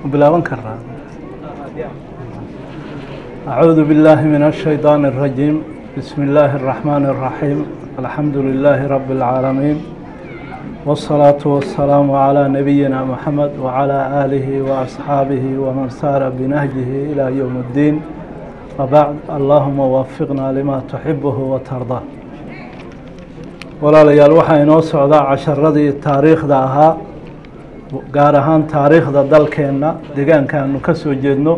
bilaaban karaa أعوذ بالله من الشيطان الرجيم بسم الله الرحمن الرحيم الحمد لله رب العالمين والصلاة والسلام على نبينا محمد وعلى آله وأصحابه ومن سار بنهجه إلى يوم الدين وبعد اللهم وفقنا لما تحبه وترضاه walaalayaal waxaa inoo socdaa casharadii taariikhda ahaa gaar ahaan taariikhda dalkeenna deegaanka aanu ka soo jeedno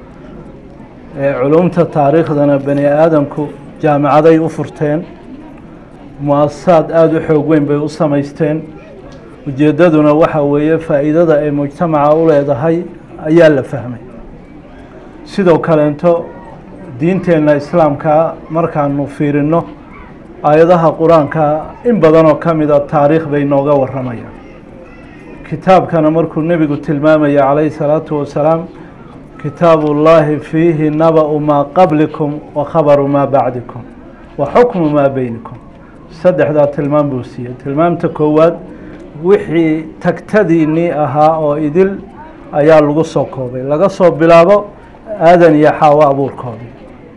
ee culumta taariikhdana bani aadamku jaamicaday u furteen mu-asasaad aada u xoog weyn bay u samaysteen ujeeddaduna waxa weeye faa'iidada ay mujtamaca u leedahay ayaa la fahmay sidoo kaleento diinteenna islaamkaa markaanu fiirinno aayadaha qur-aanka in badanoo ka mida taariikh bay nooga warramayaan kitaabkana markuu nebigu tilmaamaya calayhi salaatu wasalaam kitaabu ullaahi fiihi naba-u maa qablikum wa khabaru maa bacdikum wa xukmu maa beynikum saddexdaa tilmaam buu siiyey tilmaamta koowaad wixii tagtadiinnii ahaa oo idil ayaa lagu soo koobay laga soo bilaabo aadan iyo xaawo abuurkoodii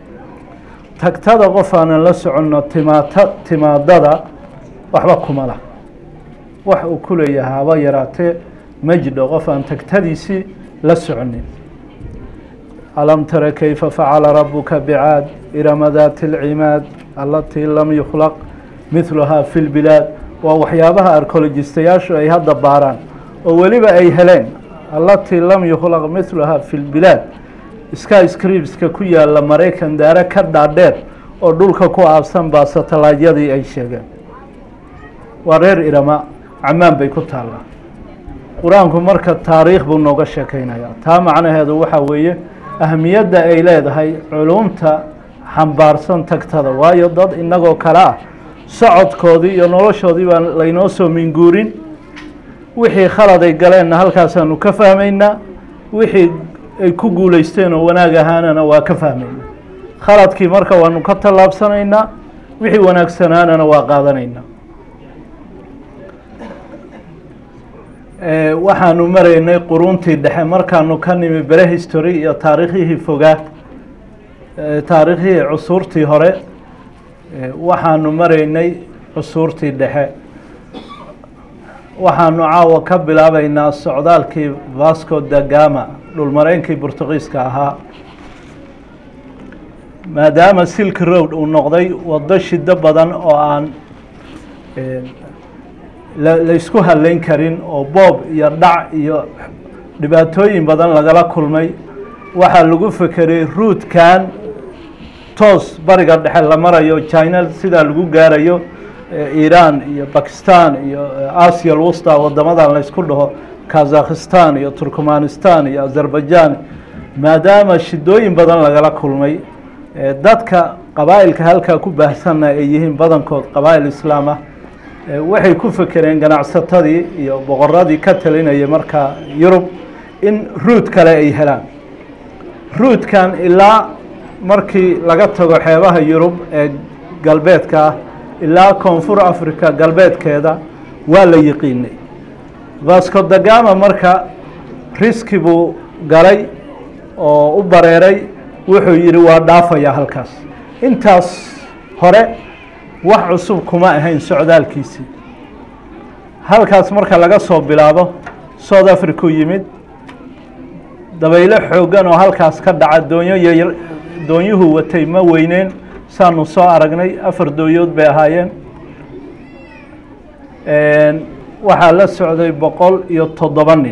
tagtada qof aanan la soconno timaata timaadada waxba kuma lah wax uu ku leeyahay haba yaraatee ma jidho qof aan tagtadiisii la soconin alam tara kayfa facala rabuka bicaad irama daati اlcimaad alatii lam yukhlaq midluhaa fi lbilaad waa waxyaabaha arcologistayaashu ay hadda baaraan oo weliba ay heleen alatii lam yukhlaq midluhaa fi lbilaad sky scripska ku yaala maraykan daare ka dhaadheer oo dhulka ku aabsan baa satalaajyadii ay sheegeen waa reer irama camaan bay ku taallaa qur-aanku marka taariikh buu nooga sheekeynayaa taa macnaheedu waxaa weeye ahamiyadda ay leedahay culumta xambaarsan tagtada waayo dad innagoo kale ah socodkoodii iyo noloshoodii baan laynoo soo minguurin wixii khaladay galeenna halkaasaanu ka fahmaynaa wixii ay ku guuleysteen oo wanaag ahaanana waa ka fahmayna khaladkii marka waanu ka tallaabsanaynaa wixii wanaagsanaanana waa qaadanaynaa waxaanu maraynay quruntii dhexe markaanu ka nimi bere history iyo taariikhyihii fogaa taariikhyihii cusuurtii hore waxaanu maraynay cusuurtii dhexe waxaanu caawa ka bilaabaynaa socdaalkii vasco da gama dhulmareynkii burtuqiiska ahaa maadaama silk road uu noqday waddo shido badan oo aan laysku hadleyn karin oo boob iyo dhac iyo dhibaatooyin badan lagala kulmay waxaa lagu fekeray ruudkan toos bariga dhexe la marayo china sidaa lagu gaarayo iran iyo bakistan iyo asia lwusta wadamadan laysku dhaho kazakhistan iyo turkmanistan iyo azerbaijan maadaama shidooyin badan lagala kulmay dadka qabaa'ilka halkaa ku baahsanna ay yihiin badankood qabaa'il islaam ah waxay ku fekereen ganacsatadii iyo boqoradii ka talinayay markaa yurub in ruud kale ay helaan ruudkan ilaa markii laga tago xeebaha yurub ee galbeedka ah ilaa koonfur africa galbeedkeeda waa la yiqiinay vasco da gama marka riski buu galay oo u bareeray wuxuu yidhi waa dhaafayaa halkaas intaas hore wax cusub kuma ahayn socdaalkiisii halkaas marka laga soo bilaabo south africa u yimid dabaylo xooggan oo halkaas ka dhaca doonyo yar doonyuhu watay ma weyneen saanu soo aragnay afar dooyood bay ahaayeen waxaa la socday boqol iyo toddoba nin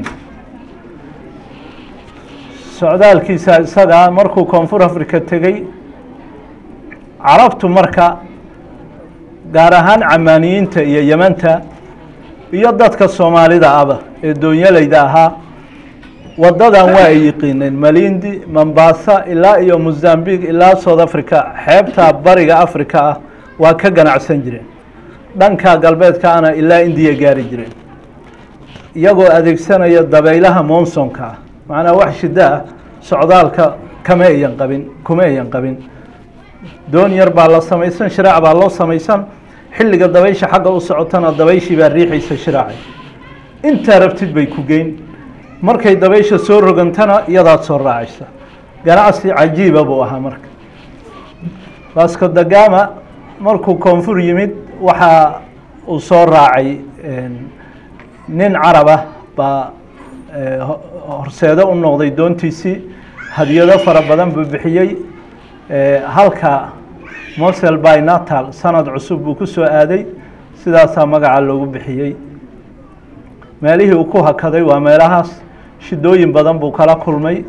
socdaalkiisa isagaa markuu koonfur africa tegey carabtu marka gaar ahaan camaaniyiinta iyo yemanta iyo dadka soomaalida aba ee doonyalayda ahaa waddadan waa ay yiqiineen malindi mombasa ilaa iyo mozambique ilaa south africa xeebta bariga africa ah waa ka ganacsan jireen dhanka galbeedkaana ilaa indiya gaari jireen iyagoo adeegsanaya dabaylaha monsonka ah macnaa wax shiddo ah socdaalka kama ayan qabin kuma ayan qabin doon yar baa la samaysan shiraac baa loo samaysan xilliga dabaysha xagga u socotana dabayshii baa riixaysa shiraacay intaa rabtid bay ku geyn markay dabaysha soo rogantana iyadaad soo raacaysa ganacsi cajiiba buu ahaa marka vasco da gama markuu koonfur yimid waxaa uu soo raacay nin carab ah baa horseedo u noqday doontiisii hadiyado fara badan buu bixiyey halka mosel by natal sanad cusub buu ku soo aaday sidaasaa magaca loogu bixiyey meelihii uu ku hakaday waa meelahaas shidooyin badan buu kala kulmay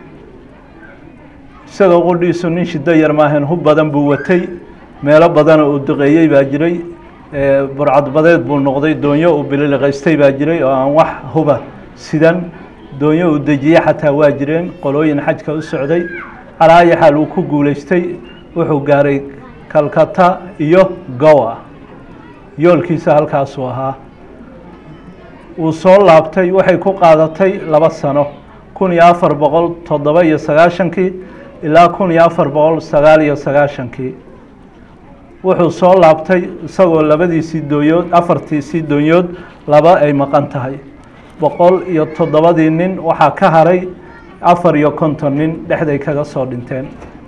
isagoo qudhiisu nin shido yar maahayn hub badan buu watay meelo badana uu duqeeyey baa jiray burcadbadeed buu noqday doonyo uu bililiqaystay baa jiray oo aan wax huba sidan doonyo uu dejiye xataa waa jireen qolooyin xajka u socday calaa ayi xaal uu ku guulaystay wuxuu gaaray kalkata iyo gowa yoolkiisa halkaasuu ahaa wuu soo laabtay waxay ku qaadatay laba sano kun iyo afar boqol toddoba iyo sagaashankii ilaa kun iyo afar boqol sagaal iyo sagaashankii wuxuu soo laabtay isagoo labadiisii doonyood afartiisii doonyood laba ay maqan tahay boqol iyo toddobadii nin waxaa ka haray afar iyo konton nin dhexday kaga soo dhinteen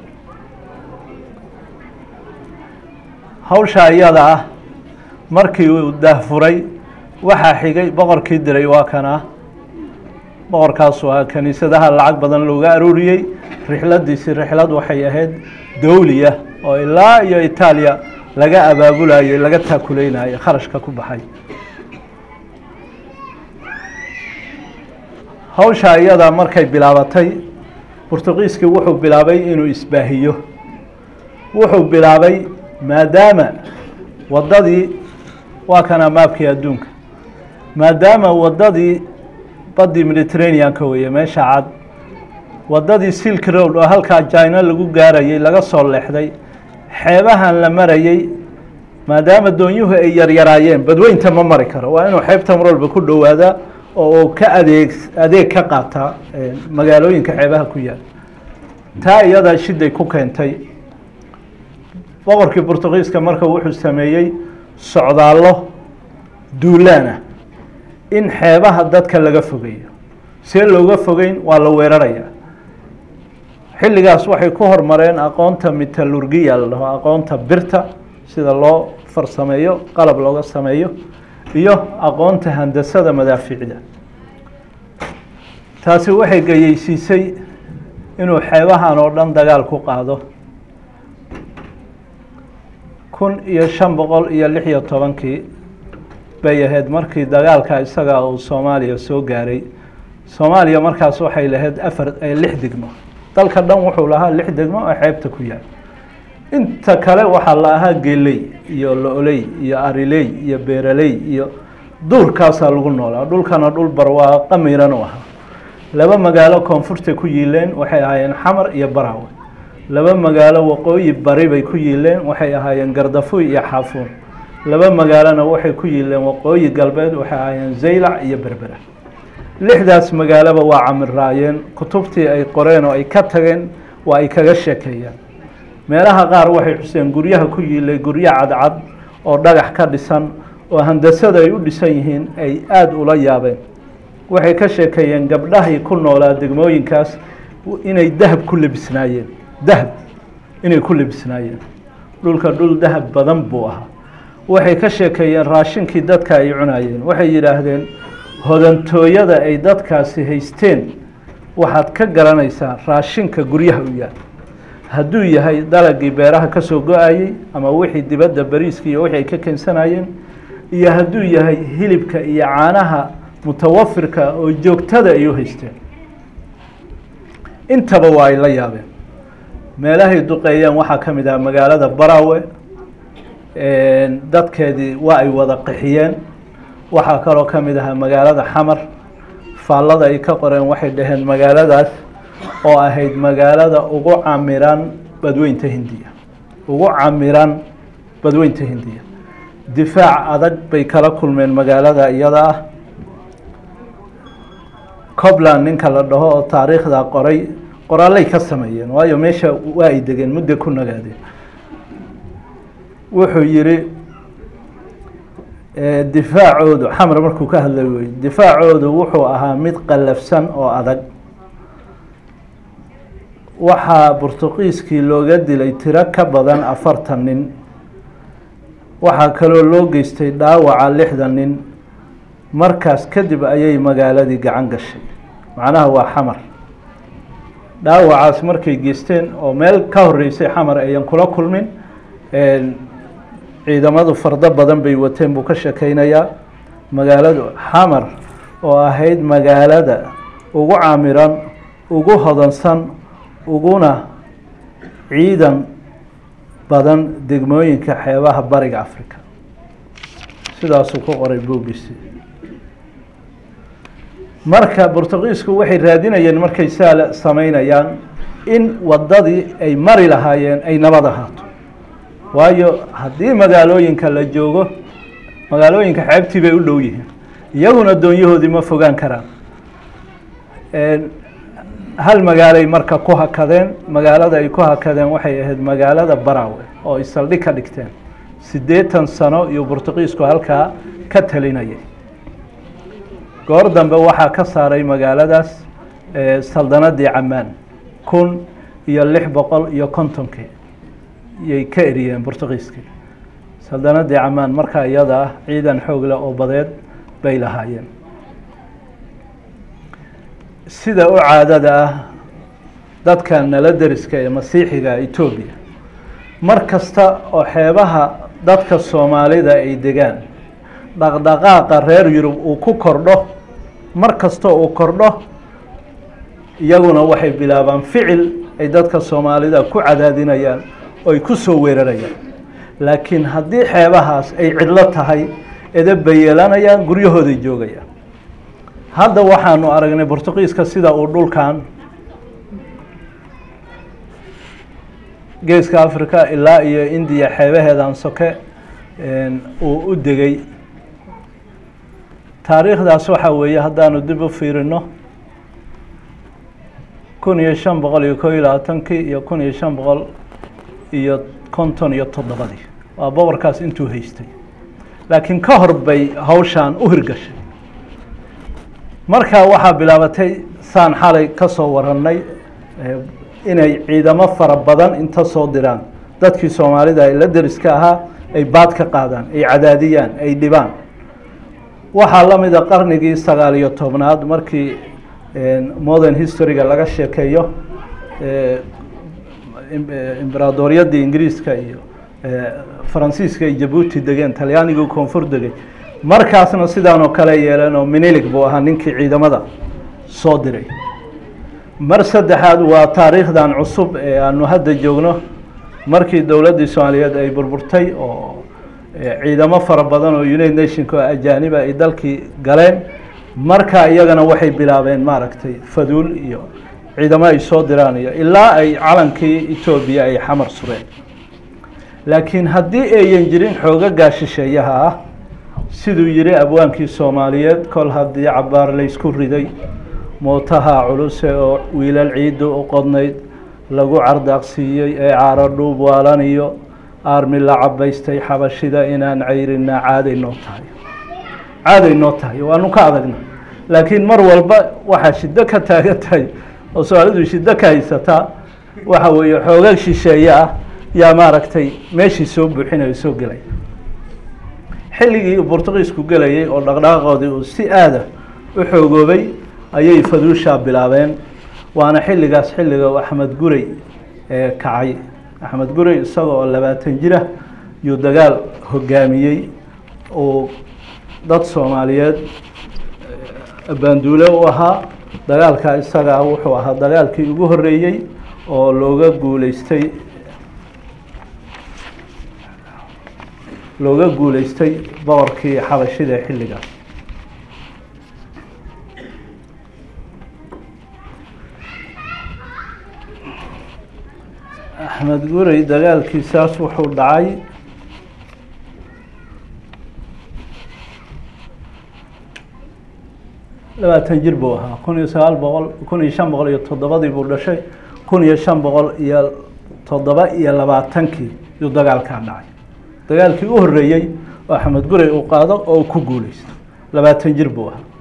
hawsha iyada ah markii uu daahfuray waxaa xigay boqorkii diray waa kana boqorkaasu ah kiniisadaha lacag badan looga aruuriyey rixladiisi rixlad waxay ahayd dowliya oo ilaa iyo itaaliya laga abaabulayey laga taakuleynayay kharashka ku baxay hawsha iyada markay bilaabatay burtuqiiskii wuxuu bilaabay inuu isbaahiyo wuxuu bilaabay maadaama waddadii waa kana maabkii adduunka maadaama waddadii baddii mediterranean-ka weeye meesha cad waddadii silk road oo halkaa jina lagu gaarayey laga soo leexday xeebahan la marayey maadaama doonyuhu ay yaryaraayeen badweynta ma mari karo waa inuu xeebta mar walba ku dhowaadaa oo uu ka adeeg adeeg ka qaataa magaalooyinka xeebaha ku yaal taa iyadaa shiday ku keentay boqorkii burtuqiiska marka wuxuu sameeyey socdaallo duulaana in xeebaha dadka laga fogeeyo see looga fogeyn waa la weeraraya xilligaas waxay ku hormareen aqoonta metallurgiya la dhaho aqoonta birta sida loo farsameeyo qalab looga sameeyo iyo aqoonta handasada madaaficda taasi waxay gayeysiisay inuu xeebahan oo dhan dagaal ku qaado kun iyo shan boqol iyo lix iyo tobankii bay ahayd markii dagaalka isaga uu soomaaliya soo gaaray soomaaliya markaas waxay lahayd afar lix degmo dalka dhan wuxuu lahaa lix degmo oo xeebta ku yaal inta kale waxaa la ahaa geley iyo lo-ley iyo ariley iyo beeraley iyo duurkaasaa lagu noolaa dhulkana dhul barwaaqa miran u ahaa laba magaalo koonfurta ku yiileen waxay ahaayeen xamar iyo baraawe laba magaalo waqooyi bari bay ku yiileen waxay ahaayeen gardafuy iyo xaafuun laba magaalona waxay ku yiileen waqooyi galbeed waxay ahaayeen zaylac iyo berbera lixdaas magaaloba waa camiraayeen kutubtii ay qoreen oo ay ka tageen waa ay kaga sheekeeyeen meelaha qaar waxay xuseen guryaha ku yiilay guryo cadcad oo dhagax ka dhisan oo handasada ay u dhisan yihiin ay aada ula yaabeen waxay ka sheekeeyeen gabdhahay ku noolaa degmooyinkaas inay dahab ku lebisnaayeen dahab inay ku lebisnaayeen dhulka dhul dahab badan buu ahaa waxay ka sheekeeyeen raashinkii dadka ay cunayeen waxay yidhaahdeen hodantooyada ay dadkaasi haysteen waxaad ka garanaysaa raashinka guryaha u yaal hadduu yahay dalagii beeraha ka soo go-ayey ama wixii dibadda bariiska iyo wixii ay ka keensanayeen iyo hadduu yahay hilibka iyo caanaha mutawafirka oo joogtada ay u haysteen intaba waa ay la yaabeen meelahay duqeeyeen waxaa ka mid ah magaalada baraawe dadkeedii waa ay wada qixiyeen waxaa kaloo ka mid ahaa magaalada xamar faallada ay ka qoreen waxay dhaheen magaaladaas oo ahayd magaalada ugu camiran badweynta hindiya ugu camiran badweynta hindiya difaac adag bay kala kulmeen magaalada iyada ah cobland ninka la dhaho oo taariikhda qoray qoraalay ka sameeyeen waayo meesha waa ay degeen muddo ku nagaadeen wuxuu yihi difaacoodu xamar markuu ka hadlay wey difaacoodu wuxuu ahaa mid qallafsan oo adag waxaa burtuqiiskii looga dilay tiro ka badan afartan nin waxaa kaloo loo geystay dhaawaca lixdan nin markaas kadib ayay magaaladii gacan gashay macnaha waa xamar dhaawacaas markay geysteen oo meel ka horeysay xamar ayan kula kulmin ciidamadu fardo badan bay wateen buu ka shekeynayaa magaaladu xamar oo ahayd magaalada ugu caamiran ugu hodansan uguna ciidan badan degmooyinka xeebaha bariga africa sidaasuu ku qoray buuggiisi marka burtuqiisku waxay raadinayeen markay saa sameynayaan in waddadii ay mari lahaayeen ay nabad ahaato waayo haddii magaalooyinka la joogo magaalooyinka xeebtii bay u dhow yihiin iyaguna doonyahoodii ma fogaan karaan hal magaalay marka ku hakadeen magaalada ay ku hakadeen waxay ahayd magaalada barawe oo ay saldhig ka dhigteen siddeetan sano iyo burtuqiisku halkaa ka talinayay goor dambe waxaa ka saaray magaaladaas saldanadii camaan kun iyo lix boqol iyo kontonkii yay ka eriyeen burtuqiiskii saldanadii camaan markaa iyada ah ciidan xoog leh oo badeed bay lahaayeen sida u caadada ah dadka nala deriska ee masiixiga etoobiya mar kasta oo xeebaha dadka soomaalida ay degaan dhaqdhaqaaqa reer yurub uu ku kordho mar kasta uu kordho iyaguna waxay bilaabaan ficil ay dadka soomaalida ku cadaadinayaan oo ay ku soo weerarayaan laakiin haddii xeebahaas ay cidlo tahay edeb bay yeelanayaan guryahooday joogayaan hadda waxaanu aragnay burtuqiiska sida uu dhulkan geeska africa ilaa iyo indiya xeebaheedan soke uu u degay taariikhdaas waxaa weeye haddaanu dib u fiirino kun iyo shan boqol iyo koo iyo labaatankii iyo kun iyo shan boqol iyo konton iyo toddobadii waa boqorkaas intuu haystay laakiin ka hor bay hawshaan u hirgashay markaa waxaa bilaabatay saan xalay ka soo warannay inay ciidamo fara badan inta soo diraan dadkii soomaalida ee la deriska ahaa ay baad ka qaadaan ay cadaadiyaan ay dhibaan waxaa la mida qarnigii sagaal iyo tobnaad markii modern historyga laga sheekeeyo imberadoryadii ingiriiska iyo faransiiska ay jabuuti degeen talyaanigii koonfur degay markaasna sidaan oo kale yeeleen oo minilig buu ahaa ninkii ciidamada soo diray mar saddexaad waa taariikhdan cusub ee aanu hadda joogno markii dowladdii soomaaliyeed ay burburtay oo ciidamo fara badan oo united nationka oo ajaaniba ay dalkii galeen marka iyagana waxay bilaabeen maaragtay faduul iyo ciidamo ay soo diraan iyo ilaa ay calankii etoobiya ay xamar sureen laakiin haddii ayan jirin xoogagaa shisheeyaha ah siduu yihi abwaankii soomaaliyeed kol haddii cabaar laysku riday mootaha culuse oo wiilal ciidda u qodnayd lagu cardaaqsiiyey ee caaro dhuub waalaniyo aarmi la cabaystay xabashida inaan cayrinaa caaday noo tahay caaday noo tahay waanu ka adagna laakiin mar walba waxaa shiddo ka taagan tahay oo soomaalidu shiddo ka haysataa waxa weeye xoogag shisheeye ah yaa maaragtay meeshii soo buuxinayo soo gelay xilligii uu burtuqiisku gelayay oo dhaqdhaqaaqoodii uu si aada u xoogoobay ayay faduushaa bilaabeen waana xilligaas xilliga uu axmed gurey ee kacay axmed gurey isaga oo labaatan jira yuu dagaal hogaamiyey uu dad soomaaliyeed baanduule u ahaa dagaalkaa isagaa wuxuu ahaa dagaalkii ugu horeeyey oo looga guuleystay looga guuleystay boqorkii xabashida ee xilligaas axmed gurey dagaalkiisaas wuxuu dhacay labaatan jir buu ahaa kun iyo sagaal boqol kun iyo shan boqol iyo toddobadii buu dhashay kun iyo shan boqol iyo toddoba iyo labaatankii yuu dagaalkaa dhacay dagaalkii u horeeyey oo axmed gurey uu qaado oo uu ku guuleysto labaatan jir buu ahaa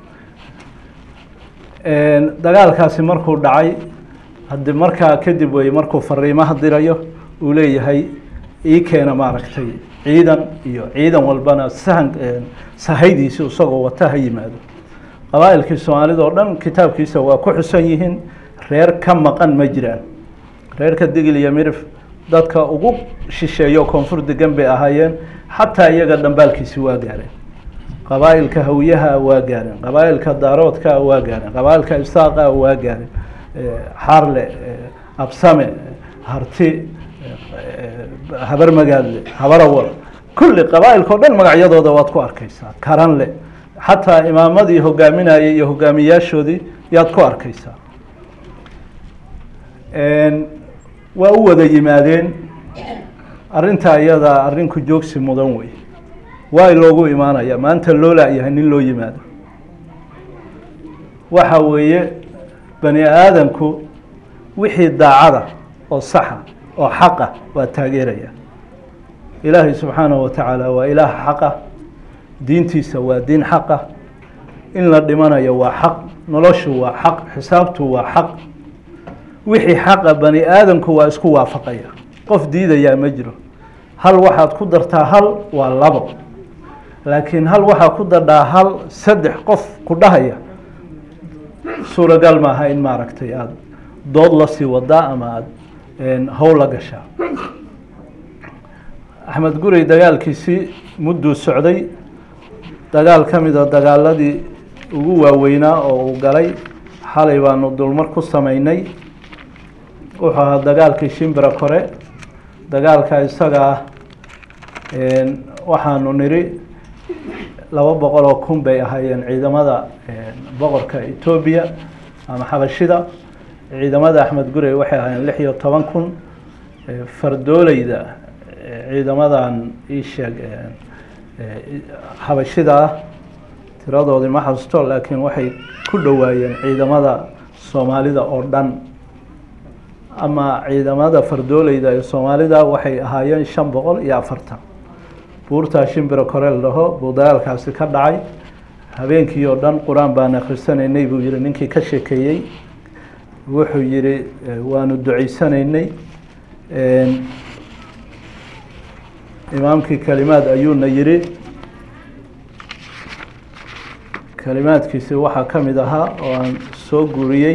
dagaalkaasi markuu dhacay haddi markaa kadib wey markuu fariimaha dirayo uu leeyahay ii keena maaragtay ciidan iyo ciidan walbana sahan sahaydiisi isagoo wata ha yimaado qabaa'ilkii soomaalida oo dhan kitaabkiisa waa ku xusan yihiin reer ka maqan ma jiraan reerka digil iyo mirif dadka ugu shisheeyo koonfur degan bay ahaayeen xataa iyaga dhambaalkiisi waa gaareen qabaa'ilka hawiyaha waa gaareen qabaa'ilka daaroodka waa gaareen qabaa'ilka isaaqa waa gaareen xaarle absame harti habar magaadle habarawal kulli qabaa'ilka o dhan magacyadooda waad ku arkeysaa karanle xataa imaamadii hogaaminayay iyo hogaamiyaashoodii yaad ku arkeysaa waa u wada yimaadeen arrintaa iyadaa arrinku joogsi mudan wey waa loogu imaanaya maanta loo laayahay nin loo yimaado waxa weeye bani aadamku wixii daacada oo saxa oo xaqa waa taageeraya ilaahay subxaanahu wa tacaala waa ilaah xaqa diintiisa waa diin xaqa in la dhimanayo waa xaq noloshu waa xaq xisaabtu waa xaq wixii xaqa bani aadamku waa isku waafaqaya qof diidayaa ma jiro hal waxaad ku dartaa hal waa labo laakiin hal waxaa ku dardhaa hal saddex qof ku dhahaya suuragal maaha in maaragtay aada dood la sii wadaa ama aada howl la gashaa axmed gurey dagaalkiisii mudduu socday dagaal ka mida dagaaladii ugu waaweynaa oo uu galay xalay baanu dulmar ku sameynay wuxuu ahaa dagaalkii shimbira kore dagaalka isaga ah waxaanu niri laba boqol oo kun bay ahaayeen ciidamada boqorka etoobiya ama xabashida ciidamada axmed gurey waxay ahaayeen lix iyo toban kun fardooleyda ciidamadan ii sheeg xabashida ah tiradoodii ma xasusto laakiin waxay ku dhowaayeen ciidamada soomaalida oo dhan ama ciidamada fardooleyda ee soomaalida waxay ahaayeen shan boqol iyo afartan buurtaa shimbiro koreel dhaho buu dagaalkaasi ka dhacay habeenkii oo dhan qur-aan baan akhrisanaynay buu yihi ninkii ka sheekeeyey wuxuu yihi waanu duceysanaynay imaamkii kalimaad ayuuna yihi kalimaadkiisi waxaa ka mid ahaa oo aan soo guriyey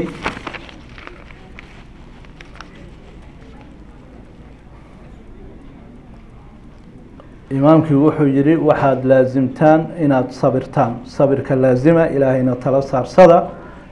imaamkii wuxuu yihi waxaad laasimtaan inaad sabirtaan sabirka laazima ilaahayna tala saarsada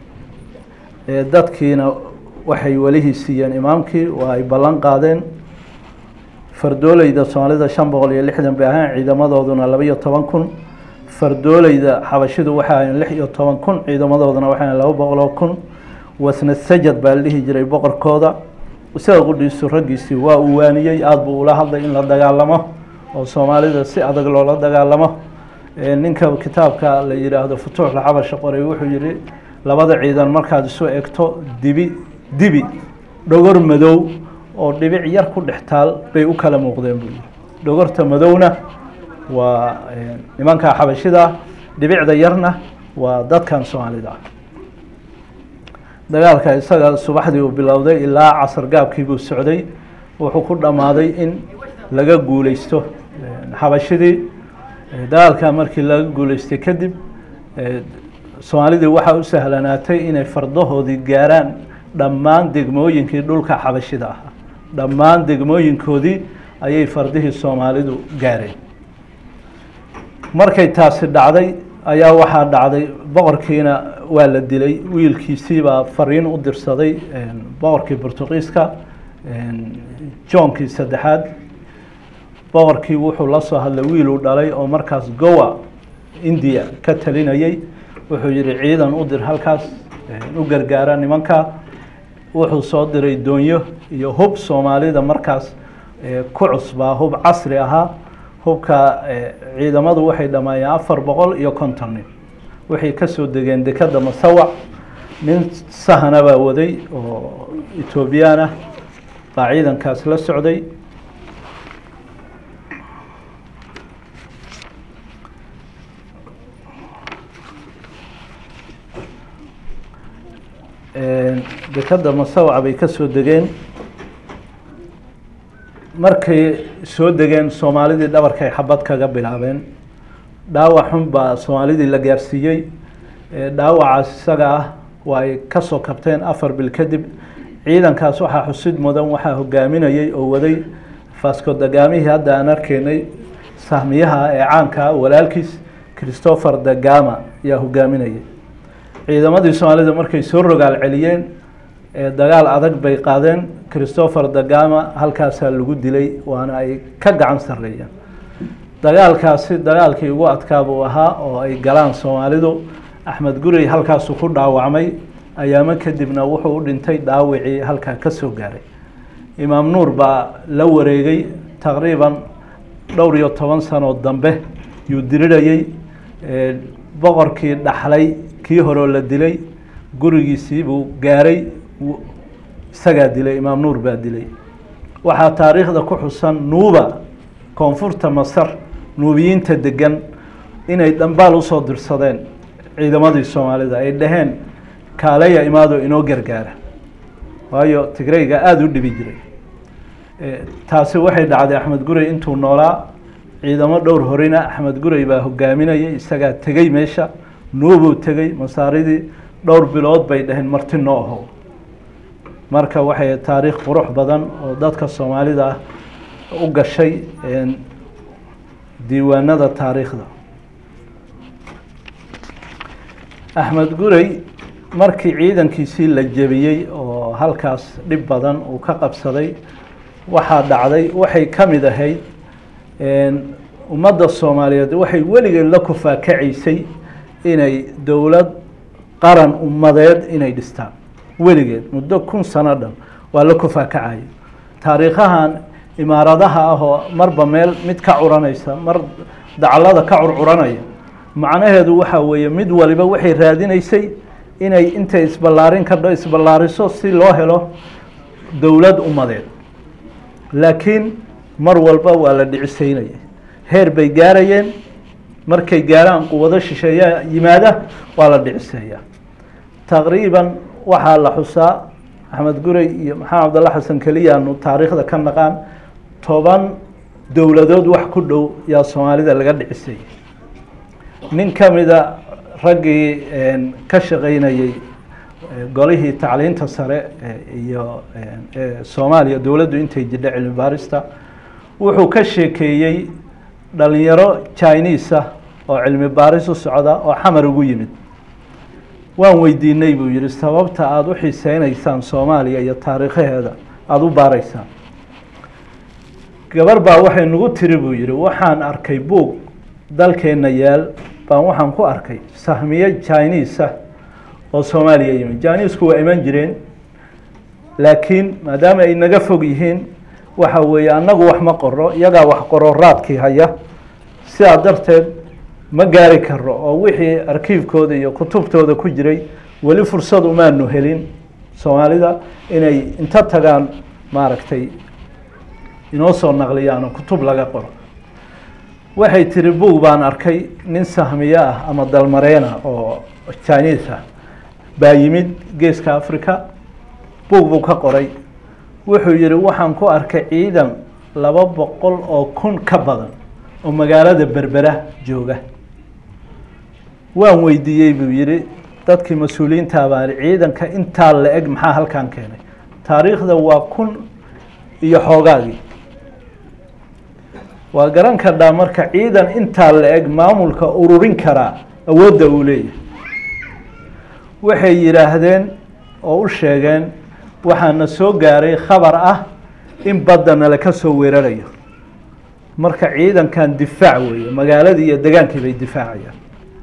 dadkiina waxay welihii siiyeen imaamkii waa ay ballan qaadeen fardooleyda soomaalida shan boqol iyo lixdan bay ahayn ciidamadooduna laba iyo toban kun fardooleyda xabashidu waxay ahayn lix iyo toban kun ciidamadooduna waxay ahayn laba boqol oo kun wasna sajad baa la dhihi jiray boqorkooda isaga qudhiisu raggiisii waa uu waaniyey aada buu ula hadlay in la dagaalamo oo soomaalida si adag loola dagaalamo ninka kitaabka la yihaahdo futuuxla xabasha qoray wuxuu yihi labada ciidan markaad isu egto dibi dibi dhogor madow oo dhibic yar ku dhex taal bay u kala muuqdeen buu yihi dhogorta madowna waa nimanka xabashida dhibicda yarna waa dadkan soomaalida ah dagaalka isaga subaxdii uu bilowday ilaa casar gaabkii buu socday wuxuu ku dhammaaday in laga guuleysto xabashidii dagaalka markii laga guuleystay kadib soomaalidii waxaa u sahlanaatay inay fardahoodii gaaraan dhammaan degmooyinkii dhulka xabashida ahaa dhammaan degmooyinkoodii ayay fardihii soomaalidu gaareen markay taasi dhacday ayaa waxaa dhacday boqorkiina waa la dilay wiilkiisiibaa fariin u dirsaday boqorkii bortuqiiska joonkii saddexaad boqorkii wuxuu la soo hadlay wiiluu dhalay oo markaas gowa india ka talinayay wuxuu yihi ciidan u dir halkaas u gargaara nimanka wuxuu soo diray doonyo iyo hub soomaalida markaas ku cusbaa hub casri ahaa hubka ciidamadu waxay dhammaayeen afar boqol iyo konton nin waxay kasoo degeen dekada masawac nin sahana baa waday oo etoobiyaan ah baa ciidankaas la socday dekadda masawca bay ka soo degeen markay soo degeen soomaalidii dhabarkay xabad kaga bilaabeen dhaawac xun baa soomaalidii la gaarsiiyey dhaawacaas isaga ah waa ay ka soo kabteen afar bil kadib ciidankaas waxaa xusid mudan waxaa hogaaminayay oo waday fasco dagaamihii hadda aan arkeynay sahmiyaha ee caanka ah walaalkiis christopher dagama ayaa hogaaminayay ciidamadii soomaalida markay soo rogaal celiyeen dagaal adag bay qaadeen christopher dagama halkaasaa lagu dilay waana ay ka gacan sareeyeen dagaalkaasi dagaalkii ugu adkaa buu ahaa oo ay galaan soomaalidu axmed gurey halkaasu ku dhaawacmay ayaamo kadibna wuxuu u dhintay dhaawicii halkaa ka soo gaaray imaam nuur baa la wareegay taqriiban dhowr iyo toban sanoo dambe yuu dirirayey boqorkii dhaxlay kii horeo la dilay gurigiisii buu gaaray isagaa dilay imaam nuur baa dilay waxaa taariikhda ku xusan nuuba koonfurta masar nuubiyiinta degan inay dhambaal usoo dirsadeen ciidamadii soomaalida ay dhaheen kaalaya imaado inoo gargaara waayo tigrayga aada u dhibi jiray taasi waxay dhacday axmed gurey intuu noolaa ciidamo dhowr horina axmed gurey baa hogaaminayay isagaa tegey meesha nuubuu tegey masaaridii dhowr bilood bay dhaheen marti noo ahow marka waxay taariikh qurux badan oo dadka soomaalida ah u gashay diiwaanada taariikhda axmed gurey markii ciidankiisii la jebiyey oo halkaas dhib badan uu ka qabsaday waxaa dhacday waxay ka mid ahayd ummadda soomaaliyeed waxay weligeed la kufaakacaysay inay dowlad qaran ummadeed inay dhistaan weligeed muddo kun sano dhan waa la kufaakacayo taariikhahan imaaradaha ah oo marba meel mid ka curanaysa mar daclada ka curcuranaya macnaheedu waxaa weeye mid waliba waxay raadinaysay inay intay isballaarin kadho isballaariso si loo helo dowlad ummadeed laakiin mar walba waa la dhicisaynaya heer bay gaarayeen markay gaaraan quwado shisheeyaa yimaada waa la dhiciseeyaa taqriiban waxaa la xusaa axmed gurey iyo maxamed cabdalla xasan keliyaanu taariikhda ka naqaan toban dowladood wax ku dhow yaa soomaalida laga dhicisayay nin ka mida raggii ka shaqaynayey golihii tacliinta sare iyo soomaaliya dowladdu intay jidha cilmi baarista wuxuu ka sheekeeyey dhalinyaro chinisa oo cilmi baaris u socda oo xamar ugu yimid waan weydiinay buu yihi sababta aada u xiiseyneysaan soomaaliya iyo taariikhaheeda aada u baaraysaan gabar baa waxay nagu tiri buu yihi waxaan arkay buug dalkeenna yaal baan waxaan ku arkay sahmiye chinisa oo soomaaliya yimid chinisku waa iman jireen laakiin maadaama ay naga fog yihiin waxa weeye annagu wax ma qoro iyagaa wax qoro raadkii haya sidaa darteed ma gaari karo oo wixii arkiifkooda iyo kutubtooda ku jiray weli fursad umaanu helin soomaalida inay inta tagaan maaragtay inoo soo naqliyaan oo kutub laga qoro waxay tiri buug baan arkay nin sahmiye ah ama dalmareena oo chinese ah baa yimid geeska africa buug buu ka qoray wuxuu yihi waxaan ku arkay ciidan laba boqol oo kun ka badan oo magaalada berbera jooga waan weydiiyey buu yihi dadkii mas-uuliyiinta baani ciidanka intaa la eg maxaa halkan keenay taariikhda waa kun iyo xoogaagii waa garan kardhaa marka ciidan intaa la eg maamulka ururin karaa awoodda uu leeyahay waxay yidhaahdeen oo u sheegeen waxaana soo gaaray khabar ah in badda nala ka soo weerarayo marka ciidankan difaac weeye magaaladii iyo degaankii bay difaacayaan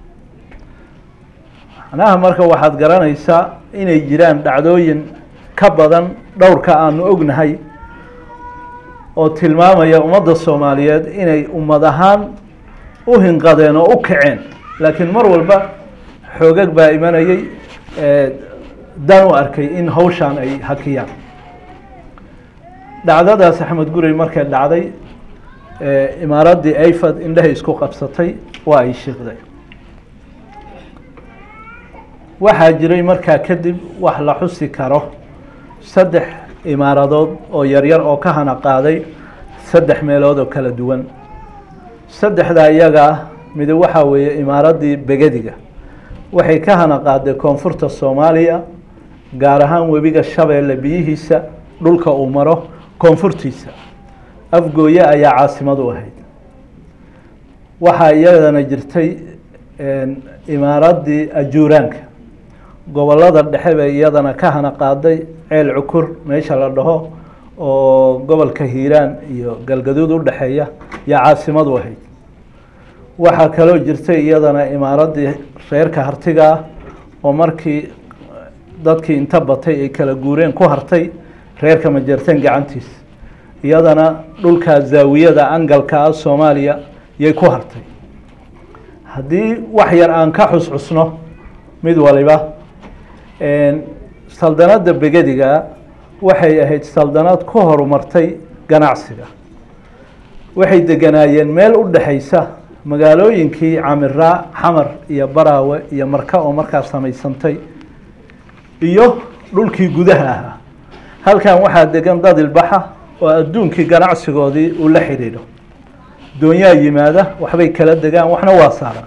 macnaha marka waxaad garanaysaa inay jiraan dhacdooyin ka badan dhowrka aanu ognahay oo tilmaamaya ummadda soomaaliyeed inay ummad ahaan u hinqadeen oo u kaceen laakiin mar walba xoogag baa imanayay dan u arkay in hawshaan ay hakiyaan dhacdadaas axmed gurey markay dhacday imaaraddii ayfad indhahay isku qabsatay waa ay shiiqday waxaa jiray markaa kadib wax la xusi karo saddex imaaradood oo yaryar oo ka hana qaaday saddex meelood oo kala duwan saddexdaa iyaga ah mid waxaa weeye imaaraddii begediga waxay ka hana qaaday koonfurta soomaaliya gaar ahaan webiga shabeelle biyihiisa dhulka uu maro koonfurtiisa afgooye ayaa caasimad u ahayd waxaa iyadana jirtay imaaraddii ajuuraanka gobollada dhexe bay iyadana ka hana qaaday ceel cukur meesha la dhaho oo gobolka hiiraan iyo galgaduud u dhexeeya yaa caasimad u ahayd waxaa kaloo jirtay iyadana imaaraddii reerka hartiga ah oo markii dadkii inta batay ay kala guureen ku hartay reerka majeerteen gacantiisa iyadana dhulkaa zaawiyada angalka ah soomaaliya yay ku hartay haddii wax yar aan ka xusxusno mid waliba saldanadda begediga waxay ahayd saldanad ku horumartay ganacsiga waxay deganaayeen meel u dhexaysa magaalooyinkii camiraa xamar iyo baraawe iyo marka oo markaa samaysantay iyo dhulkii gudaha ahaa halkan waxaa degan dad ilbaxa oo adduunkii ganacsigoodii uu la xidhiidho doonyaa yimaada waxbay kala degaan waxna waa saaraan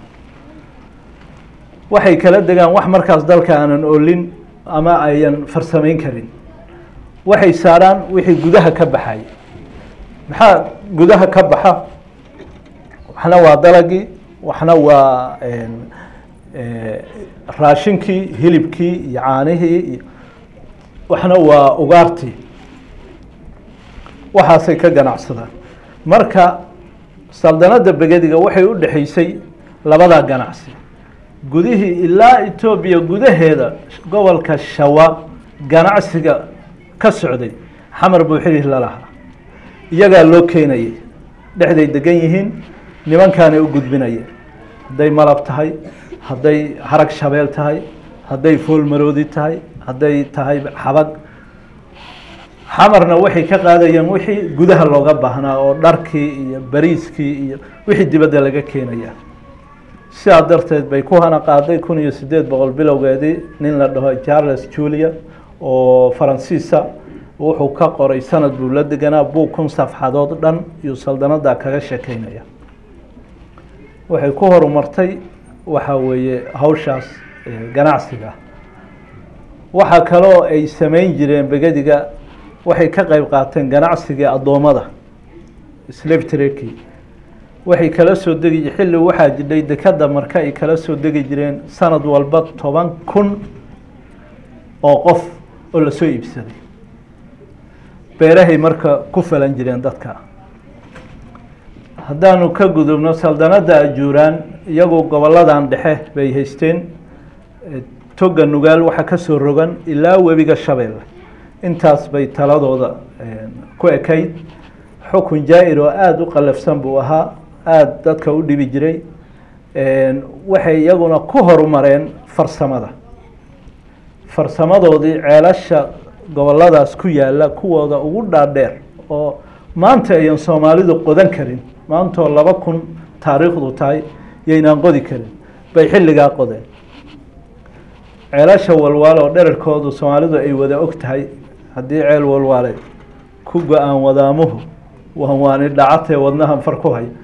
waxay kala degaan wax markaas dalka aanan olin ama ayan farsamayn karin waxay saaraan wixii gudaha ka baxay maxaa gudaha ka baxa waxna waa dalagii waxna waa raashinkii hilibkii iyo caanihii iyo waxna waa ugaartii waxaasay ka ganacsadaan marka saldanadda begediga waxay u dhexaysay labadaa ganacsi gudihii ilaa etoobiya gudaheeda gobolka shawa ganacsiga ka socday xamar buu xiriir la lahaa iyagaa loo keenayay dhexday degan yihiin nimankaanay u gudbinayeen hadday malab tahay hadday harag shabeel tahay hadday foolmaroodi tahay hadday tahay xabag xamarna waxay ka qaadayeen wixii gudaha looga baahnaa oo dharkii iyo bariiskii iyo wixii dibadda laga keenaya sidaa darteed bay ku hana qaaday kun iyo sideed boqol bilowgeedii nin la dhaho charles julia oo faransiisa wuxuu ka qoray sanad buu la deganaa buu kun safxadood dhan iyo saldanada kaga sheekeynaya waxay ku horumartay waxa weeye hawshaas ganacsiga waxaa kaloo ay sameyn jireen begediga waxay ka qeyb qaateen ganacsigii addoommada slave traki waxay kala soo degi xilli waxaa jidhay dekada marka ay kala soo degi jireen sanad walba toban kun oo qof oo lasoo iibsaday beerahay marka ku falan jireen dadka haddaanu ka gudubno saldanadda ajuuraan iyagu goboladan dhexe bay haysteen toga nugaal waxaa ka soo rogan ilaa webiga shabeelle intaas bay taladooda ku ekayd xukun jaa-ir oo aada u qalafsan buu ahaa aada dadka u dhibi jiray waxay iyaguna ku horumareen farsamada farsamadoodii ceelasha goboladaas ku yaalla kuwooda ugu dhaadheer oo maanta ayan soomaalidu qodan karin maantoo laba kun taariikhdu tahay yaynaan qodi karin bay xilligaa qodeen ceelasha walwaale oo dherarkoodu soomaalidu ay wada og tahay haddii ceel walwaale ku go-aan wadaamuhu waan waani dhacatee wadnahan far ku hay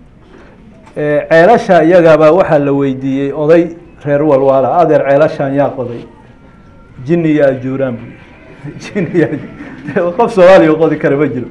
ceelasha iyagaabaa waxaa la weydiiyey oday reer walwaala adeer ceelashaan yaa qoday jini iyo ajuuraan bu jini qof soomaaliya qodi kara ma jiro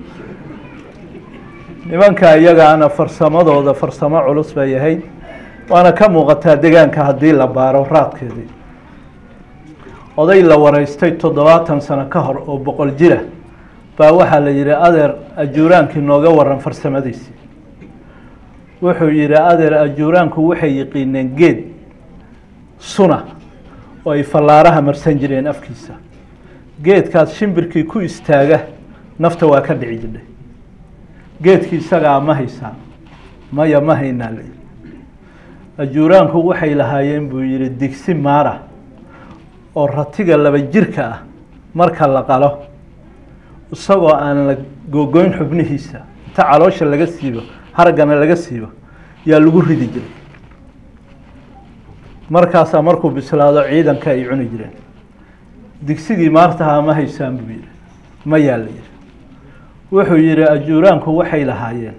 nimanka iyagaana farsamadooda farsamo culus bay ahayd waana ka muuqataa degaanka haddii la baaro raadkeedii oday la wareystay toddobaatan sano ka hor oo boqol jira baa waxaa la yihi adeer ajuuraankii nooga waran farsamadiisii wuxuu yihi adeer ajuuraanku waxay yiqiineen geed suna oo ay fallaaraha marsan jireen afkiisa geedkaas shimbirkii ku istaaga nafta waa ka dhici jidhay geedkii isagaa ma haysaa maya ma haynaa la yihi ajuuraanku waxay lahaayeen buu yihi digsi maara oo ratiga laba jirka ah marka la qalo isagoo aan la googoyn xubnihiisa inta caloosha laga siibo haraggana laga siibo yaa lagu ridi jiray markaasaa markuu bislaado ciidanka ay cuni jireen digsigii maartahaa ma haysaan buu yihi ma yaa la yihi wuxuu yihi ajuuraanku waxay lahaayeen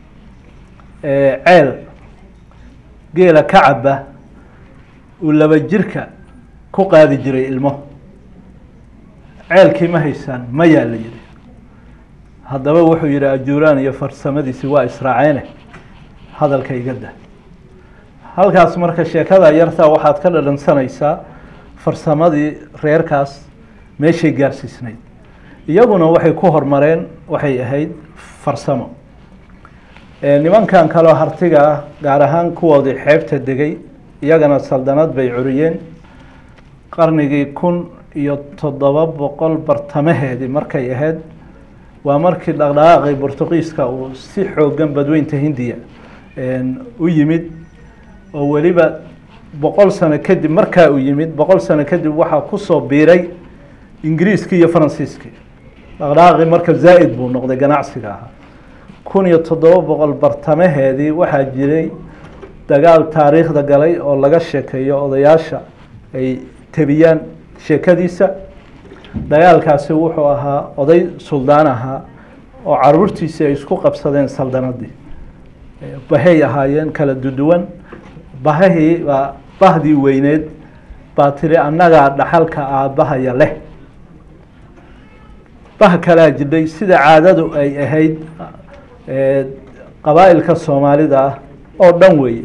ceel geela ka caba uu laba jirka ku qaadi jiray ilmo ceelkii ma haysaan ma yaa la yihi haddaba wuxuu yihi ajuuraan iyo farsamadiisi waa israaceene hadalka iga da halkaas marka sheekada yartaa waxaad ka dhadhansanaysaa farsamadii reerkaas meeshay gaarsiisnayd iyaguna waxay ku hormareen waxay ahayd farsamo nimankan kaloo hartiga ah gaar ahaan kuwoodii xeebta degay iyagana saldanad bay curiyeen qarnigii kun iyo toddoba boqol bartamaheedii markay ahayd waa markii dhaqdhaqaaqii bortuqiiska uu si xoogan badweynta hindiya u yimid oo weliba boqol sano kadib markaa uu yimid boqol sano kadib waxaa kusoo biiray ingiriiskii iyo faransiiskii dhaqdhaqaaqii marka zaa'id buu noqday ganacsiga ahaa kun iyo toddoba boqol bartamaheedii waxaa jiray dagaal taariikhda galay oo laga sheekeeyo odayaasha ay tebiyaan sheekadiisa dagaalkaasi wuxuu ahaa oday suldaan ahaa oo caruurtiisii ay isku qabsadeen saldanadii bahay ahaayeen kala duduwan bahahii baa bahdii weyneed baa tiri annagaa dhaxalka aabbahaya leh bah kalaa jidhay sida caadadu ay ahayd qabaa'ilka soomaalida ah oo dhan weeye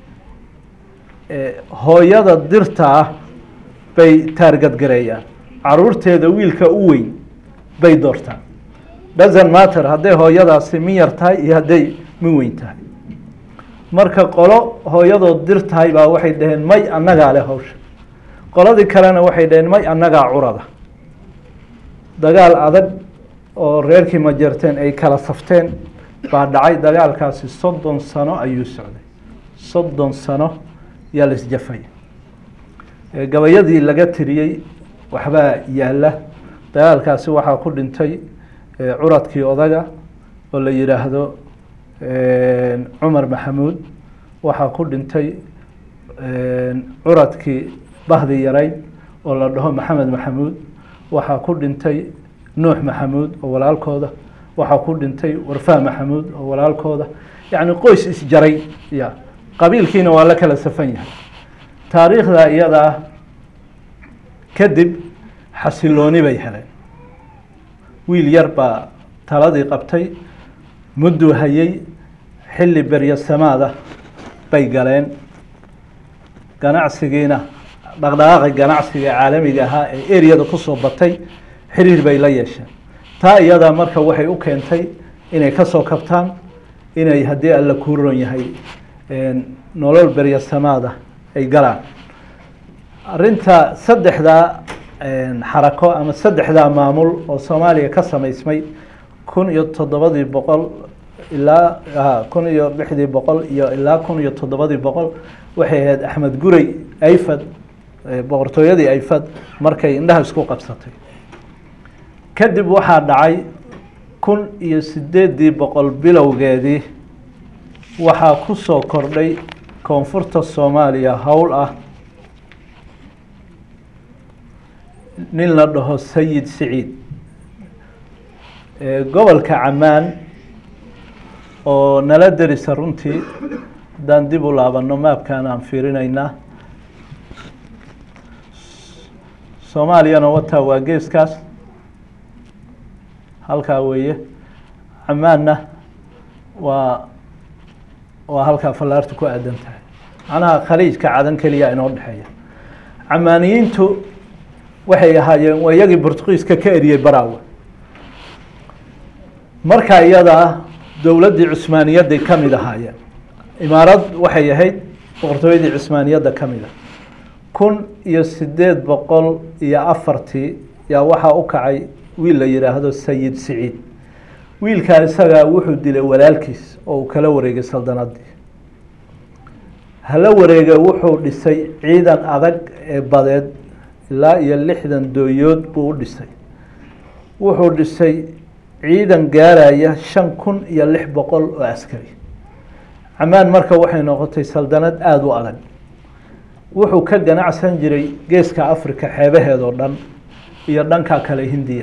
hooyada dirta ah bay taargadgareeyaan caruurteeda wiilka u weyn bay doortaan doesn't matter hadday hooyadaasi min yar tahay iyo hadday min weyn tahay marka qolo hooyadood dir tahay baa waxay dhaheen may annagaa leh hawsha qoladii kalena waxay dhaheen may annagaa curada dagaal adag oo reerkii majeerteen ay kala safteen baa dhacay dagaalkaasi soddon sano ayuu socday soddon sano yaa la isjafay gabayadii laga tiriyey waxbaa yaalla dagaalkaasi waxaa ku dhintay curadkii odaga oo la yidhaahdo cumar maxamuud waxaa ku dhintay curadkii bahdi yarayd oo la dhaho maxamed maxamuud waxaa ku dhintay nuux maxamuud oo walaalkooda waxaa ku dhintay warfaa maxamuud oo walaalkooda yacni qoys isjaray ya qabiilkiina waa la kala safan yahay taariikhda iyada ah kadib xasilooni bay heleen wiil yar baa taladii qabtay mudduu hayey xilli beryasamaada bay galeen ganacsigiina dhaqdhaqaaqi ganacsiga caalamiga ahaa ee ereyada kusoo batay xiriir bay la yeesheen taa iyadaa marka waxay u keentay inay kasoo kabtaan inay haddii alla kuu ron yahay nolol beryasamaada ay galaan arinta saddexdaa xarako ama saddexdaa maamul oo soomaaliya ka samaysmay kun iyo toddobadii boqol ilaa kun iyo lixdii boqol iyo ilaa kun iyo toddobadii boqol waxay ahayd axmed gurey ayfad boqortooyadii ayfad markay indhaha isku qabsatay kadib waxaa dhacay kun iyo sideeddii boqol bilowgeedii waxaa ku soo kordhay koonfurta soomaaliya howl ah nin la dhaho sayid siciid gobolka camaan oo nala derisa runtii haddaan dib u laabano maabkan aan fiirinaynaa soomaaliyana wataa waa geeskaas halkaa weeye camaanna waa waa halkaa fallaarta ku aadan tahay macnaha khaliijka cadan keliya inoo dhexeeya camaaniyiintu waxay ahaayeen waa iyagii bortugiiska ka eriyey baraawe markaa iyadaa dowladdii cusmaaniyadday ka mid ahaayeen imaarad waxay ahayd boqortooyadii cusmaaniyadda ka mid a kun iyo sideed boqol iyo afartii yaa waxaa u kacay wiil la yidhaahdo sayid siciid wiilkaa isagaa wuxuu dilay walaalkiis oo uu kala wareegay saldanadii hala wareega wuxuu dhisay ciidan adag ee badeed ilaa iyo lixdan dooyood buu u dhisay wuxuu dhisay ciidan gaaraya shan kun iyo lix boqol oo askari camaan marka waxay noqotay saldanad aada u adag wuxuu ka ganacsan jiray geeska africa xeebaheedoo dhan iyo dhanka kale hindiya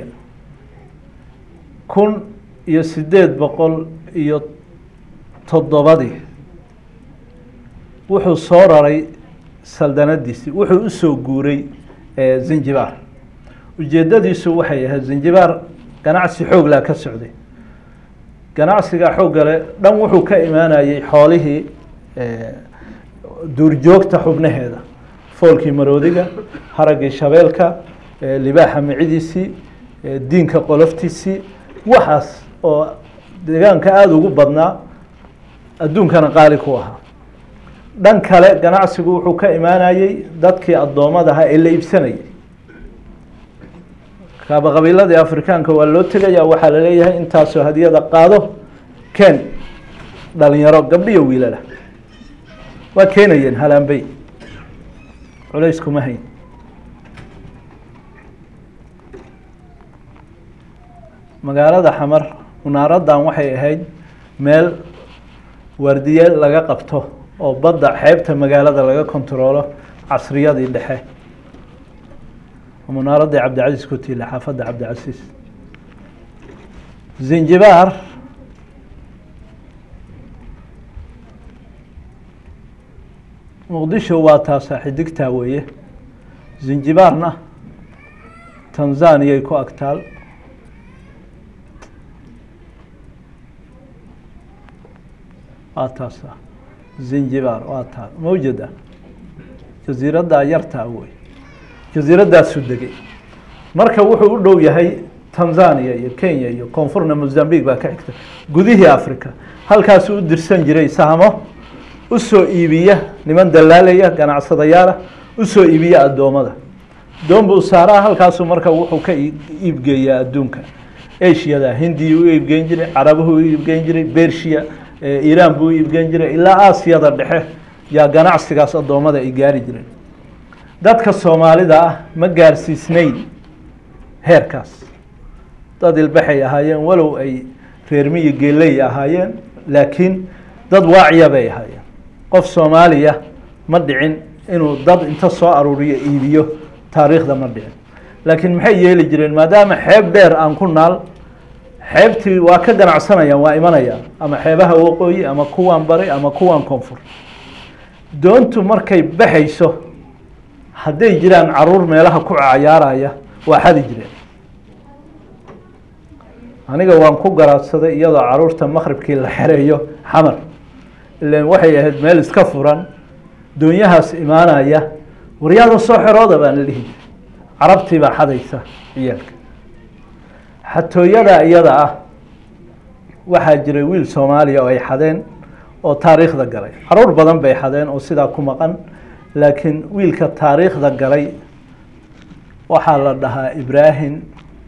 kun iyo siddeed boqol iyo toddobadii wuxuu soo raray saldanadiisii wuxuu usoo guuray zanjibaar ujeeddadiisu waxay ahayd zanjibaar ganacsi xooglaa ka socday ganacsiga xooggale dhan wuxuu ka imaanayey xoolihii duurjoogta xubnaheeda foolkii maroodiga haraggii shabeelka libaaxa micidiisii diinka qoloftiisii waxaas oo deegaanka aada ugu badnaa adduunkana qaali ku ahaa dhan kale ganacsigu wuxuu ka imaanayey dadkii addoommada ahaa ee la iibsanayay kaaba qabiiladii afrikaanka waa loo tegaya waxaa la leeyahay intaasoo hadiyada qaado ken dhalinyaro gabdhiyo wiilala waa keenayeen halaanbey culays kuma hayn magaalada xamar munaaradan waxay ahayd meel waardiye laga qabto oo badda xeebta magaalada laga kontaroolo casriyadii dhexe munaaradii cabdicasiis ku tiila xaafadda cabdicasiis zanjibaar muqdisho waa taasaa xidigtaa weeye zanjibaarna tanzaniyay ku agtaal waa taasa zanjibaar waa taa mawjada jasiiraddaa yartaa wey jasiiraddaasuu degay marka wuxuu u dhow yahay tanzania iyo kenya iyo koonfurna mozambique baa ka xigta gudihii africa halkaasuu u dirsan jiray sahmo usoo iibiya niman dalaalaya ganacsadayaala usoo iibiya addoommada doon buu saaraa halkaasuu marka wuxuu ka iibgeeyaa adduunka ashiyada hindiya u iibgeyn jiray carabuhu u iibgeyn jiray bershiya iiraan buu u iibgeyn jiray ilaa aasiyada dhexe yaa ganacsigaas addoommada ay gaari jireen dadka soomaalida ah ma gaarsiisnayn heerkaas dad ilbaxay ahaayeen walow ay reermiyi geeley ahaayeen laakiin dad waaciya bay ahaayeen qof soomaaliya ma dhicin inuu dad inta soo aruuriyo iibiyo taariikhda ma dhicin laakiin maxay yeeli jireen maadaama xeeb dheer aan ku naal xeebtii waa ka ganacsanayaan waa imanayaan ama xeebaha waqooyi ama kuwaan bari ama kuwaan koonfur doontu markay baxayso hadday jiraan caruur meelaha ku cayaaraya waa xadi jireen aniga waan ku garaadsaday iyadoo caruurta maqribkii la xereeyo xamar ilan waxay ahayd meel iska furan doonyahaas imaanaya waryaada soo xerooda baan la dhihi carabtii baa xadaysa ciyaalka xatooyada iyada ah waxaa jiray wiil soomaaliya oo ay xadeen oo taariikhda galay caruur badan bay xadeen oo sidaa ku maqan laakiin wiilka taariikhda galay waxaa la dhahaa ibrahim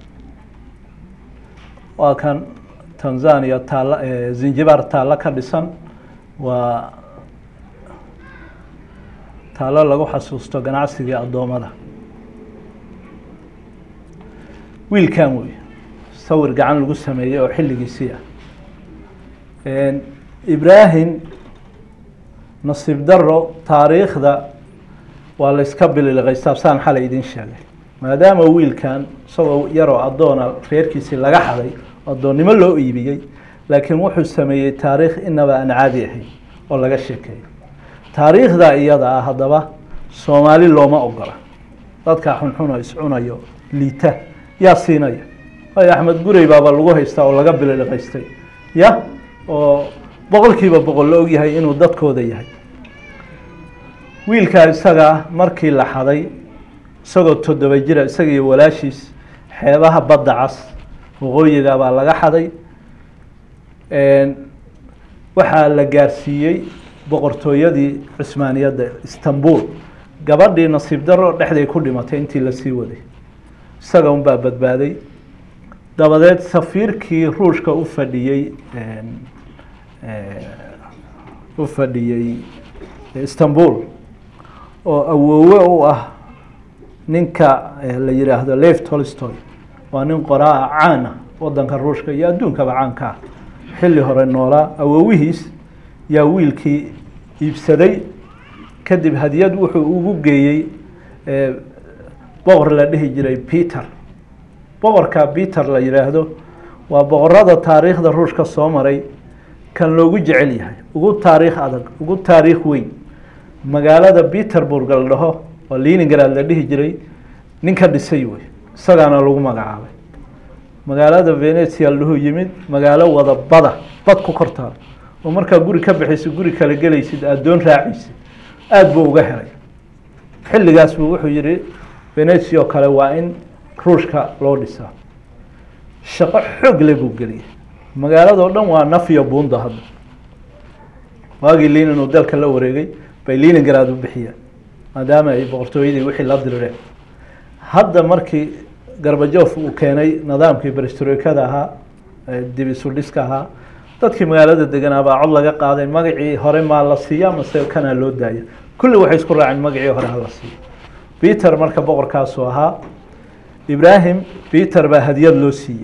waa kan tanzania taal zanjibaar taallo ka dhisan waa taallo lagu xasuusto ganacsigii addoommada wiilkan wey sawir gacan lagu sameeyey oo xilligiisii ah ibrahim nasiib daro taariikhda waa la iska bililiqay saabsaan xalay idin sheegay maadaama wiilkan isagoo yaroo addoona reerkiisii laga xaday addoonnimo loo iibiyey laakiin wuxuu sameeyey taariikh inaba aan caadi ahayn oo laga sheekeeyo taariikhda iyada ah haddaba soomaali looma ogola dadka xunxun oo iscunayo liita yaa siinaya waayo axmed gurey baaba lagu haystaa oo laga bililiqaystay ya oo boqolkiiba boqol la ogyahay inuu dadkooda yahay wiilkaa isagaa markii la xaday isagoo toddoba jira isaga iyo walaashiis xeebaha badda cas waqooyiga baa laga xaday waxaa la gaarsiiyey boqortooyadii cusmaaniyadda istanbul gabadhii nasiib daro dhexday ku dhimatay intii lasii waday isaga unbaa badbaaday dabadeed safiirkii ruushka u fadhiyey u fadhiyey istanbul oo awoowe u ah ninka la yihaahdo lev tolstoy waa nin qoraa caana wadanka ruushka iyo adduunkaba caanka ah xilli hore noolaa awoowihiis yaa wiilkii iibsaday kadib hadiyad wuxuu ugu geeyey boqor la dhihi jiray peter boqorka peter la yidhaahdo waa boqorada taariikhda ruushka soo maray kan loogu jecel yahay ugu taariikh adag ugu taariikh weyn magaalada peterburg la dhaho oo leningrad la dhihi jiray ninka dhisay wey isagaana lagu magacaabay magaalada venetia lahu yimid magaalo wada bada bad ku kortaal oo markaa guri ka bixaysid guri kala gelaysid addoon raacaysid aada buu uga helay xilligaas buu wuxuu yihi venetia oo kale waa in ruushka loo dhisaa shaqo xoog le buu geliyay magaalado dhan waa nafyo bunda hadda waagii lenin uu dalka la wareegay bay leningrad u bixiyeen maadaama ay boqortooyadii wixii la dirireen hadda markii garbajof uu keenay nidaamkii berestroikada ahaa dib isu dhiska ahaa dadkii magaalada deganaa baa cod laga qaaday magacii hore maa la siiya mase kanaa loo daaya kulli waxay isku raaceen magacii hore hala siiyo peter marka boqorkaasu ahaa ibrahim peter baa hadiyad loo siiyey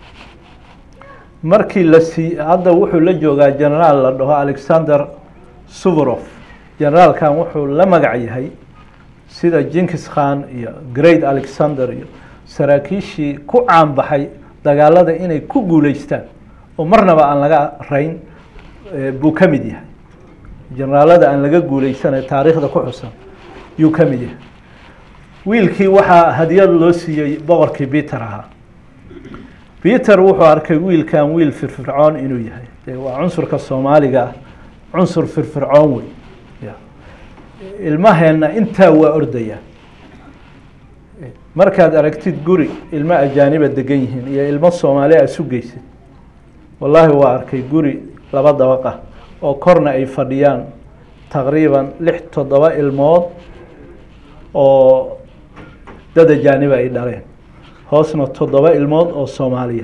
markii la sii hadda wuxuu la joogaa generaal la dhaho alexander suvorov generaalkan wuxuu la magac yahay sida jinkis khan iyo great alexander iyo saraakiishii ku caanbaxay dagaalada inay ku guuleystaan oo marnaba aan laga rayn buu ka mid yahay generaalada aan laga guuleysanay taariikhda ku xusan yuu ka mid yahay wiilkii waxaa hadiyad loo siiyey boqorkii peter ahaa peter wuxuu arkay wiilkan wiil firfircoon inuu yahay waa cunsurka soomaaliga ah cunsur firfircoon wey ilmaheenna intaa waa ordaya markaad aragtid guri ilmo ajaaniba degan yihiin iyo ilmo soomaali a isu geysid wallaahi waa arkay guri laba dabaqa oo korna ay fadhiyaan taqriiban lix toddoba ilmood oo dad ajaaniba ay dhaleen hoosna toddoba ilmood oo soomaaliya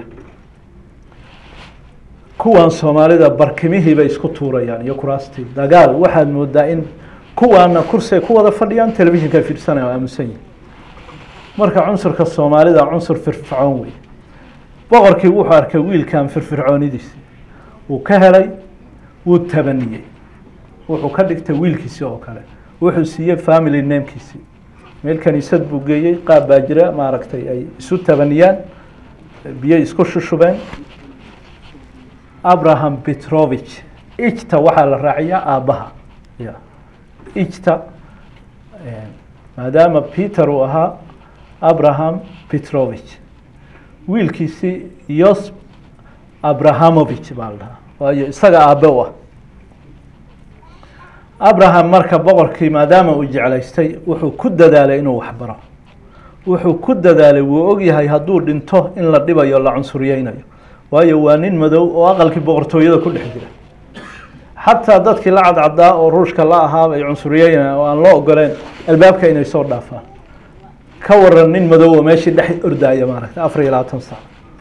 kuwan soomaalida barkimihiibay isku tuurayaan iyo kuraastii dagaal waxaad moodaa in kuwaana kursi ay ku wada fadhiyaan telefishinka fiirsanaya oo aamusan yihin marka cunsurka soomaalida cunsur firfircoon wey boqorkii wuxuu arkay wiilkan firfircoonidiisi wuu ka helay wuu tabaniyey wuxuu ka dhigtay wiilkiisi oo kale wuxuu siiyey family namekiisi meel kaniisad buu geeyey qaab baa jira maaragtay ay isu tabaniyaan biyo isku shushubeen abraham petrovich ijta waxaa la raaciyaa aabbaha ya ijta maadaama peter uu ahaa abraham petrovich wiilkiisi yos abrahamovich baa la dhahaa waayo isaga aabe u ah abraham marka boqorkii maadaama uu jeclaystay wuxuu ku dadaalay inuu waxbaro wuxuu ku dadaalay wuu ogyahay hadduu dhinto in la dhibayo la cunsuryeynayo waayo waa nin madow oo aqalkii boqortooyada ku dhex jira xataa dadkii la cadcadaa oo ruushka la ahaaba ay cunsuryeynayaan oo aan loo ogoleen albaabka inay soo dhaafaan ka waran nin madow oo meeshii dhex ordaaya maaragtay afar iyo labaatan sac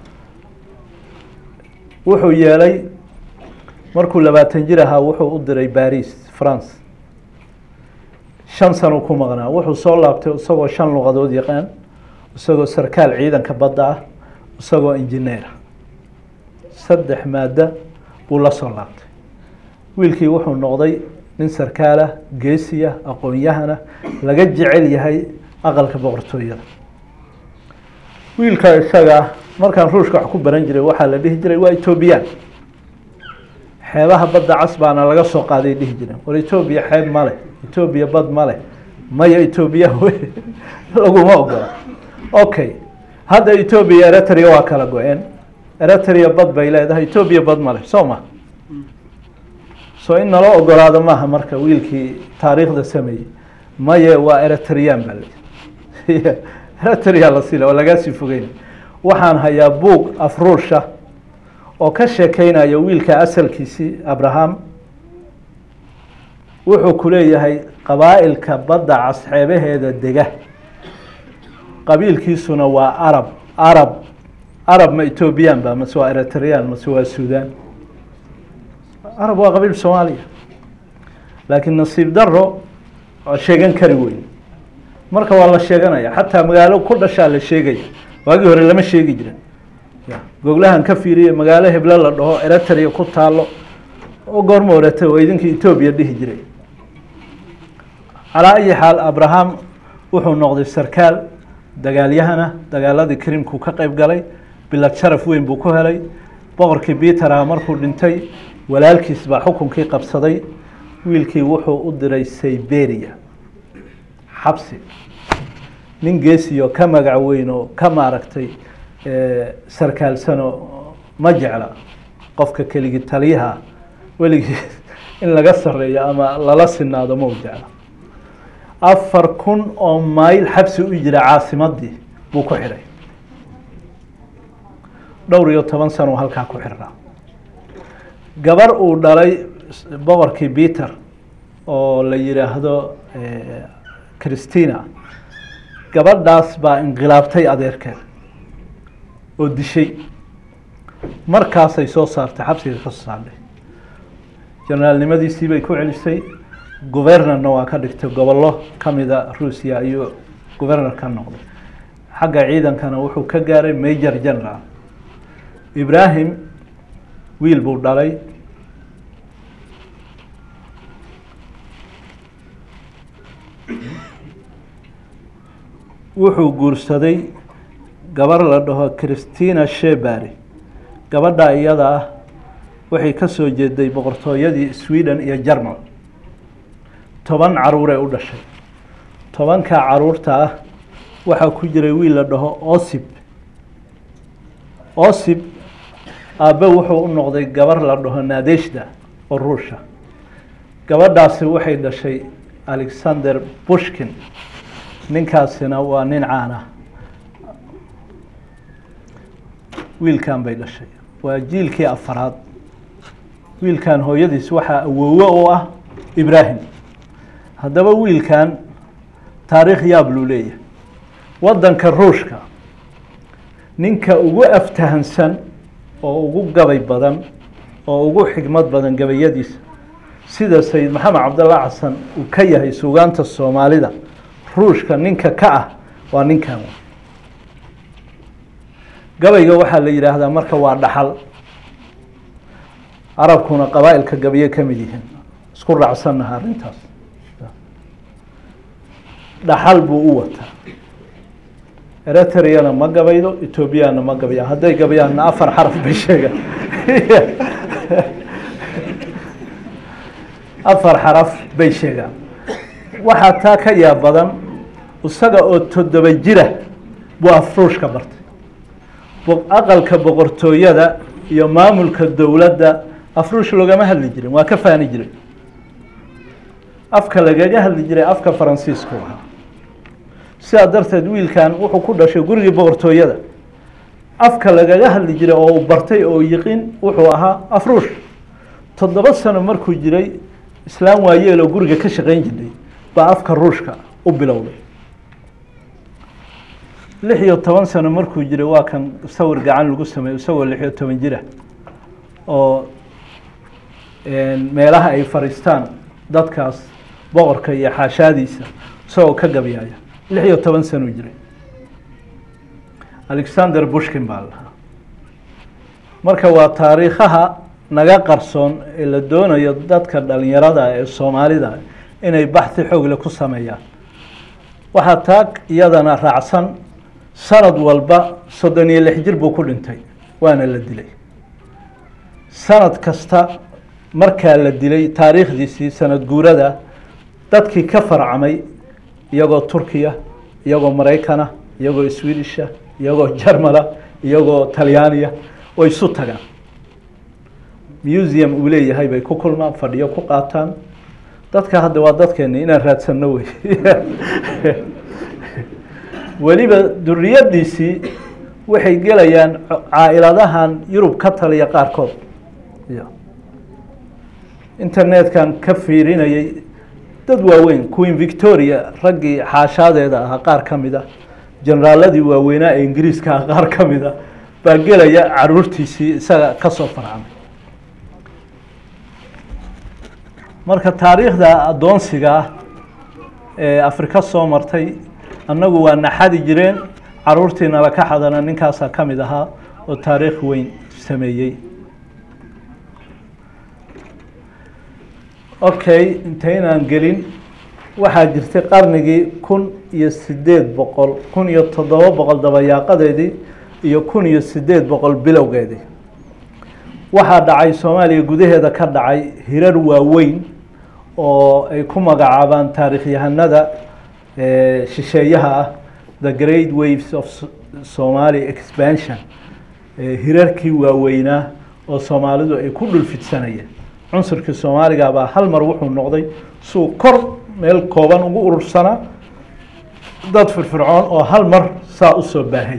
wuxuu yeelay markuu labaatan jir ahaa wuxuu u diray baris france shan sano ku maqnaa wuxuu soo laabtay isagoo shan luqadood yaqaan isagoo sarkaal ciidanka badda ah isagoo injineera saddex maaddo buu la soo laabtay wiilkii wuxuu noqday nin sarkaalah geesiya aqoon-yahana laga jecel yahay aqalka boqortooyada wiilka isaga markaan ruushka wax ku baran jiray waxaa la dhihi jiray waa etoobiyaan xeebaha badda cas baana laga soo qaaday dhihi jireen war etoobiya xeeb ma leh etoobiya bad ma leh maya etoobiya laguma ogola okay hadda etoobiya eritrea waa kala go-een eritrea bad bay leedahay etoobiya bad ma leh soo ma so in naloo ogolaado maaha marka wiilkii taariikhda sameeyey maye waa eritrean baa le eritrea la sila oo lagaa sii fogeyn waxaan hayaa buug afruusha oo ka sheekeynaya wiilka asalkiisii abraham wuxuu ku leeyahay qabaa'ilka badda cas xeebaheeda dega qabiilkiisuna waa arab arab arab ma ethoobiyan ba mase waa eritrean mase waa sudan arab waa qabiil soomaaliya laakiin nasiib daro waa sheegan kari weyn marka waa la sheeganaya xataa magaalo ku dhashaa la sheegaya waagii hore lama sheegi jirin goglahan ka fiiriye magaalo heblo la dhaho eritrea ku taalo oo goorma orete oo idinkii etoobiya dhihi jiray calaa ayi xaal abraham wuxuu noqday sarkaal dagaalyahana dagaaladii krimku ka qeyb galay bilad sharaf weyn buu ku helay boqorkii bitera markuu dhintay walaalkiis baa xukunkii qabsaday wiilkii wuxuu u diray sayberia xabsi nin geesiyo ka magac weyn oo ka maaragtay sarkaalsano ma jecla qofka keligii taliyaha weligii in laga sareeyo ama lala sinaado ma u jecla afar kun oo mayl xabsi u jira caasimadii buu ku xidhay dhowr iyo toban sano halkaa ku xirnaa gabar uu dhalay boqorkii peter oo la yidhaahdo christina gabadhaas baa inqilaabtay adeerkeed oo dishay markaasay soo saartay xabsiga ka soo saartay jenaraalnimadiisii bay ku celisay gobernarna waa ka dhigtay gobollo kamida ruusiya ayuu governor ka noqday xagga ciidankana wuxuu ka gaaray major general ibrahim wiil buu dhalay wuxuu guursaday gabar la dhaho christina shebary gabadha iyada ah waxay ka soo jeeday boqortooyadii sweden iyo jermal toban caruuree u dhashay tobanka caruurta ah waxaa ku jiray wiil la dhaho osib osib aabbe wuxuu u noqday gabar la dhaho nadeshda oo ruusha gabadhaasi waxay dhashay alexander bushkin ninkaasina waa nin caan ah wiilkan bay dhashay waa jiilkii afaraad wiilkan hooyadiis waxaa awoowo u ah ibrahim haddaba wiilkan taariikh yaab luu leeyahay waddanka ruushka ninka ugu aftahansan oo ugu gabay badan oo ugu xigmad badan gabayadiisa sida sayid maxamed cabdalla xasan uu ka yahay sugaanta soomaalida ruushka ninka ka ah waa ninkan gabayga waxaa la yidhaahdaa marka waa dhaxal arabkuna qabaa-ilka gabaye ka mid yihiin isku raacsannaha arrintaas dhaxal buu u wataa eritreana ma gabaydo etoobiyana ma gabayaan hadday gabayaanna afar xaraf bay sheegaan afar xaraf bay sheegaan waxaa taa ka yaab badan isaga oo toddoba jira buu afruushka bartay aqalka boqortooyada iyo maamulka dowladda afruush loogama hadli jirin waa ka faani jiray afka lagaga hadli jiray afka faransiisku ahaa sidaa darteed wiilkan wuxuu ku dhashay gurigii boqortooyada afka lagaga hadli jiray oo uu bartay oo yiqin wuxuu ahaa afruush toddoba sano markuu jiray islaam waayeel oo guriga ka shaqeyn jirtay baa afka ruushka u bilowday lix iyo toban sano markuu jiray waa kan sawir gacan lagu sameeyo isagoo lix iyo toban jira oo meelaha ay fadhiistaan dadkaas boqorka iyo xaashaadiisa isagoo ka gabyaaya lix iyo toban sano jiray alexander bushkin baa lahaa marka waa taariikhaha naga qarsoon ee la doonayo dadka dhalinyarada ee soomaalida inay baxhi xoogle ku sameeyaan waxaa taag iyadana raacsan sanad walba soddon iyo lix jir buu ku dhintay waana la dilay sanad kasta markaa la dilay taariikhdiisii sanad guurada dadkii ka farcamay iyagoo turkiya iyagoo maraykana iyagoo swedisha iyagoo jarmala iyagoo talyaaniya way isu tagaan museum uu leeyahay bay ku kulmaan fadhiyo ku qaataan dadka hadda waa dadkeeni inaan raadsanno wey weliba duriyadiisii waxay gelayaan caa-iladahan yurub ka taliya qaarkood internetkan ka fiirinayay dad waaweyn queen victoria raggii xaashaadeeda ahaa qaar ka mid a generaaladii waaweynaa ee ingiriiska ah qaar ka mid a baa gelaya caruurtiisii isaga kasoo farcamay marka taariikhda addoonsiga ah ee afrika soo martay annagu waa naxadi jireen caruurtii nala ka xadana ninkaasaa ka mid ahaa oo taariikh weyn sameeyey okay intaynaan gelin waxaa jirtay qarnigii kun iyo sideed boqol kun iyo toddoba boqol dabayaaqadeedii iyo kun iyo sideed boqol bilowgeedii waxaa dhacay soomaaliya gudaheeda ka dhacay hirar waaweyn oo ay ku magacaabaan taarikhyahanada shisheeyaha ah the great waves of somaly expansion hirarkii waaweynaa oo soomaalidu ay ku dhulfidsanayeen cunsurkii soomaaliga baa hal mar wuxuu noqday suu kor meel kooban ugu urursanaa dad firfircoon oo hal mar saa usoo baahay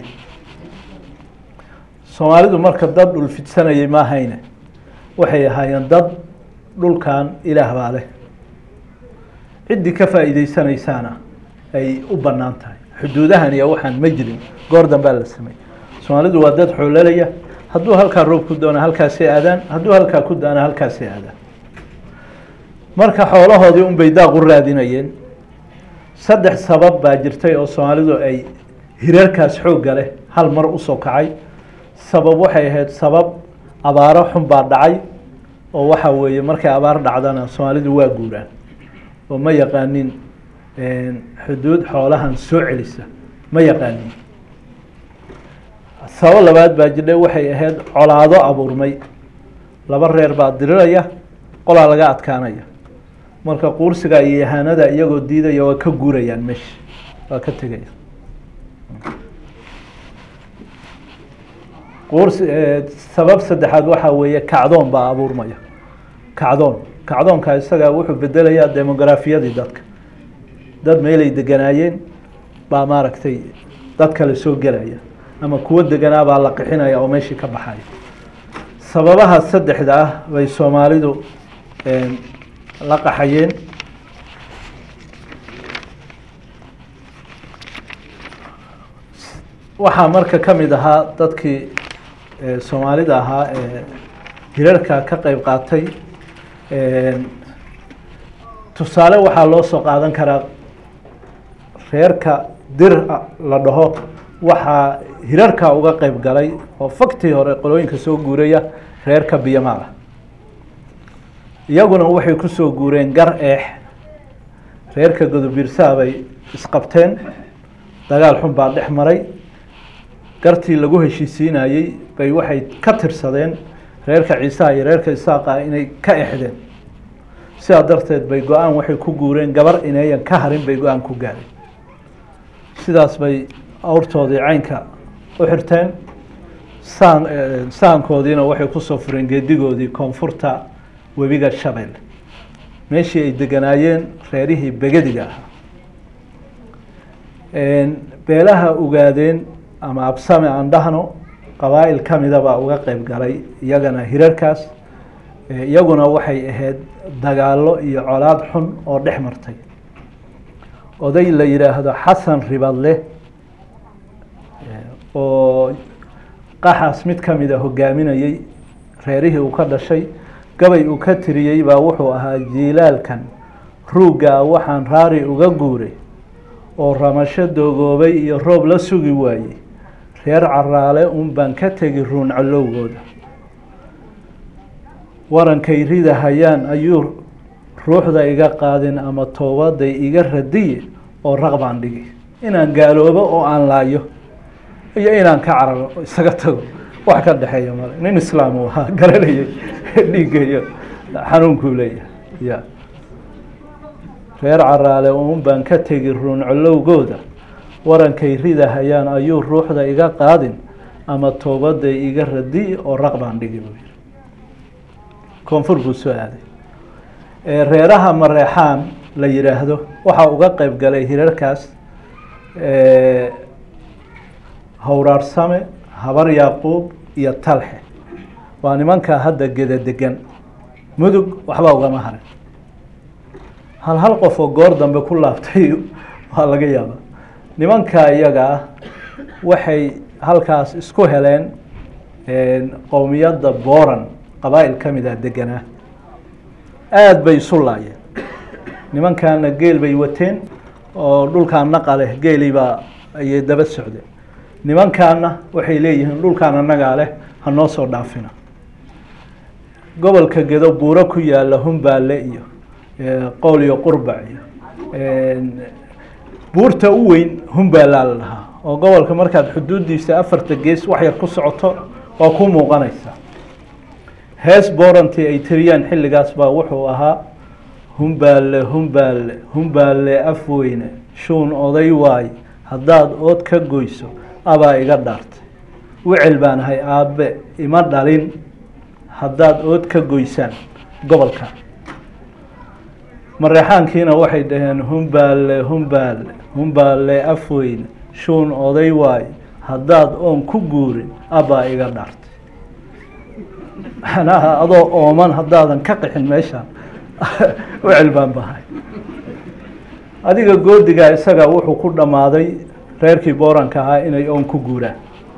soomaalidu marka dad dhulfidsanayay maahayne waxay ahaayeen dad dhulkan ilaah baa leh ciddii ka faa'iideysanaysaana ay u bannaan tahay xuduudahan iyo waxaan ma jirin goor dambaa la sameeyey soomaalidu waa dad xoololaya hadduu halkaa roob ku doona halkaasay aadaan hadduu halkaa ku daana halkaasay aadaan marka xoolahoodii unbay daaq u raadinayeen saddex sabab baa jirtay oo soomaalidu ay hirarkaas xoogga leh hal mar usoo kacay sabab waxay ahayd sabab abaaro xun baa dhacay oo waxa weeye markay abaar dhacdana soomaalidu waa guuraan oo ma yaqaanin xuduud xoolahan soo celisa ma yaqaanin sabab labaad baa jirdhay waxay ahayd colaado abuurmay laba reer baa diriraya qolaa laga adkaanaya marka quursiga iyo yahaanada iyagoo diidaya waa ka guurayaan meesha waa ka tegaya quursi sabab saddexaad waxaa weeye kacdoon baa abuurmaya kacdoon kacdoonka isaga wuxuu bedelayaa demograafiyadii dadka dad meelay deganaayeen baa maaragtay dad kale soo gelaya ama kuwo deganaa baa la qixinaya oo meeshii ka baxaya sababaha saddexda ah bay soomaalidu la qaxayeen waxaa marka ka mid ahaa dadkii soomaalida ahaa ee hirarka ka qeyb qaatay tusaale waxaa loo soo qaadan karaa reerka dir la dhaho waxaa hirarka uga qeyb galay oo faktii hore qolooyinka soo guuraya reerka biyamaal ah iyaguna waxay kusoo guureen gar eex reerka godobiirsaha bay isqabteen dagaal xun baa dhex maray gartii lagu heshiisiinayey bay waxay ka tirsadeen reerka ciisaha iyo reerka isaaqa inay ka exdeen sidaa darteed bay go-aan waxay ku guureen gabar ineeyan ka harin bay go-aan ku gaareen sidaas bay awrtoodii caynka u xirteen saan saankoodiina waxay kusoo fureen geedigoodii koonfurta webiga shabeelle meeshii ay deganaayeen reerihii begediga ahaa beelaha ogaadeen ama absame aan dhahno qabaa'il ka mida baa uga qeyb galay iyagana hirarkaas iyaguna waxay ahayd dagaallo iyo colaad xun oo dhex martay oday la yidhaahdo xasan ribadle oo qaxaas mid ka mida hogaaminayey reerihii uu ka dhashay gabay uu ka tiriyey baa wuxuu ahaa jiilaalkan ruuggaa waxaan raari uga guuray oo ramasho doogoobay iyo roob la sugi waayey reer caraale un baan ka tegi ruun colowgooda warankay rida hayaan ayuu ruuxda iga qaadin ama toobaday iga radiye oo raq baan dhigi inaan gaaloobo oo aan laayo iyo inaan ka cararo isaga tago wax ka dhexeeya male nin islaam uu ahaa garanayay dhiigga iyo xanuunkuu leeyahay ya reer caraale un baan ka tegi ruun colowgooda warankay rida hayaan ayuu ruuxda iga qaadin ama toobaday iga radi oo raq baan dhigi buu yihi koonfur buu soo aaday reeraha mareexaan la yidhaahdo waxaa uga qeyb galay hirarkaas howraarsame habar yaaquub iyo talxe waa nimankaa hadda geda degan mudug waxba ugama harin hal hal qof oo goor dambe ku laabtay waa laga yaaba nimankaa iyaga ah waxay halkaas isku heleen qowmiyadda boran qabaa'il ka mid ah deganaa aada bay isu laayeen nimankaana geel bay wateen oo dhulkaan naqa leh geelii baa ayay daba socdeen nimankaana waxay leeyihiin dhulkaan annagaa leh ha noo soo dhaafina gobolka gedo buuro ku yaalla humbaale iyo qowl iyo qurbac iyo buurta u weyn humbalaa la dhahaa oo gobolka markaad xuduuddiisa afarta gees wax yar ku socoto waa ku muuqanaysa hees boorantii ay tiriyaan xilligaas baa wuxuu ahaa humbaale humbaale humbaale afweyne shuun oday waay haddaad ood ka goyso abaa iga dhaartay wicil baan ahay aabbe ima dhalin haddaad ood ka goysaan gobolka mareexaankiina waxay dhaheen humbaale humbaale humbaale afweyne shuun oday waay haddaad oon ku guurin abaa iga dhaartay macnaha adoo ooman haddaadan ka qixin meeshaan wicil baan bahay adiga goodigaa isaga wuxuu ku dhammaaday reerkii booranka ahaa inay oon ku guuraan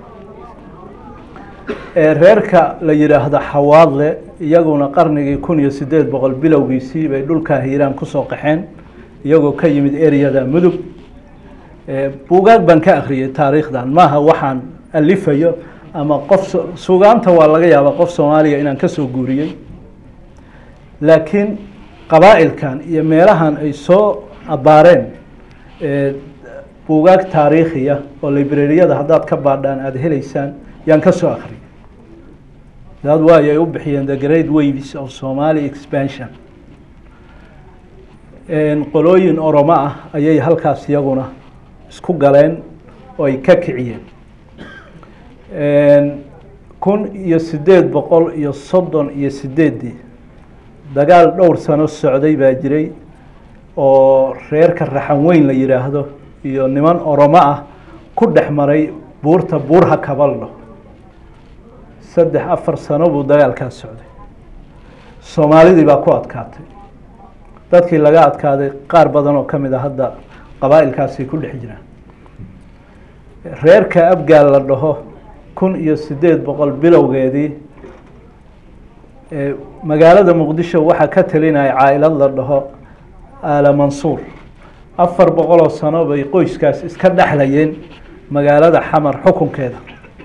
reerka la yidhaahdo xawaadle iyaguna qarnigii kun iyo sideed boqol bilowgiisii bay dhulkaa hiiraan kusoo qaxeen iyagoo ka yimid eryada mudug buugaag baan ka akhriyey taariikhdan maaha waxaan alifayo ama qof sugaanta waa laga yaabaa qof soomaaliya inaan kasoo guuriyey laakiin qabaa'ilkan iyo meelahan ay soo abaareen buugaag taariikhiya oo librariyada haddaad ka baadhaan aada heleysaan yaan ka soo akhriyay daad waayo ay u bixiyeen the great waves of somali expansion qolooyin oromo ah ayay halkaas iyaguna isku galeen oo ay ka kiciyeen kun iyo sideed boqol iyo soddon iyo sideeddii dagaal dhowr sano socday baa jiray oo reerka raxan weyn la yidhaahdo iyo niman oromo ah ku dhex maray buurta buurha kabaldho saddex afar sano buu dagaalkaas socday soomaalidii baa ku adkaatay dadkii laga adkaaday qaar badan oo ka mid a hadda qabaa'ilkaasay ku dhex jiraan reerka abgaal la dhaho kun iyo sideed boqol bilowgeedii magaalada muqdisho waxaa ka talinaya caailad la dhaho aala mansuur afar boqoloo sano bay qoyskaas iska dhexlayeen magaalada xamar xukunkeeda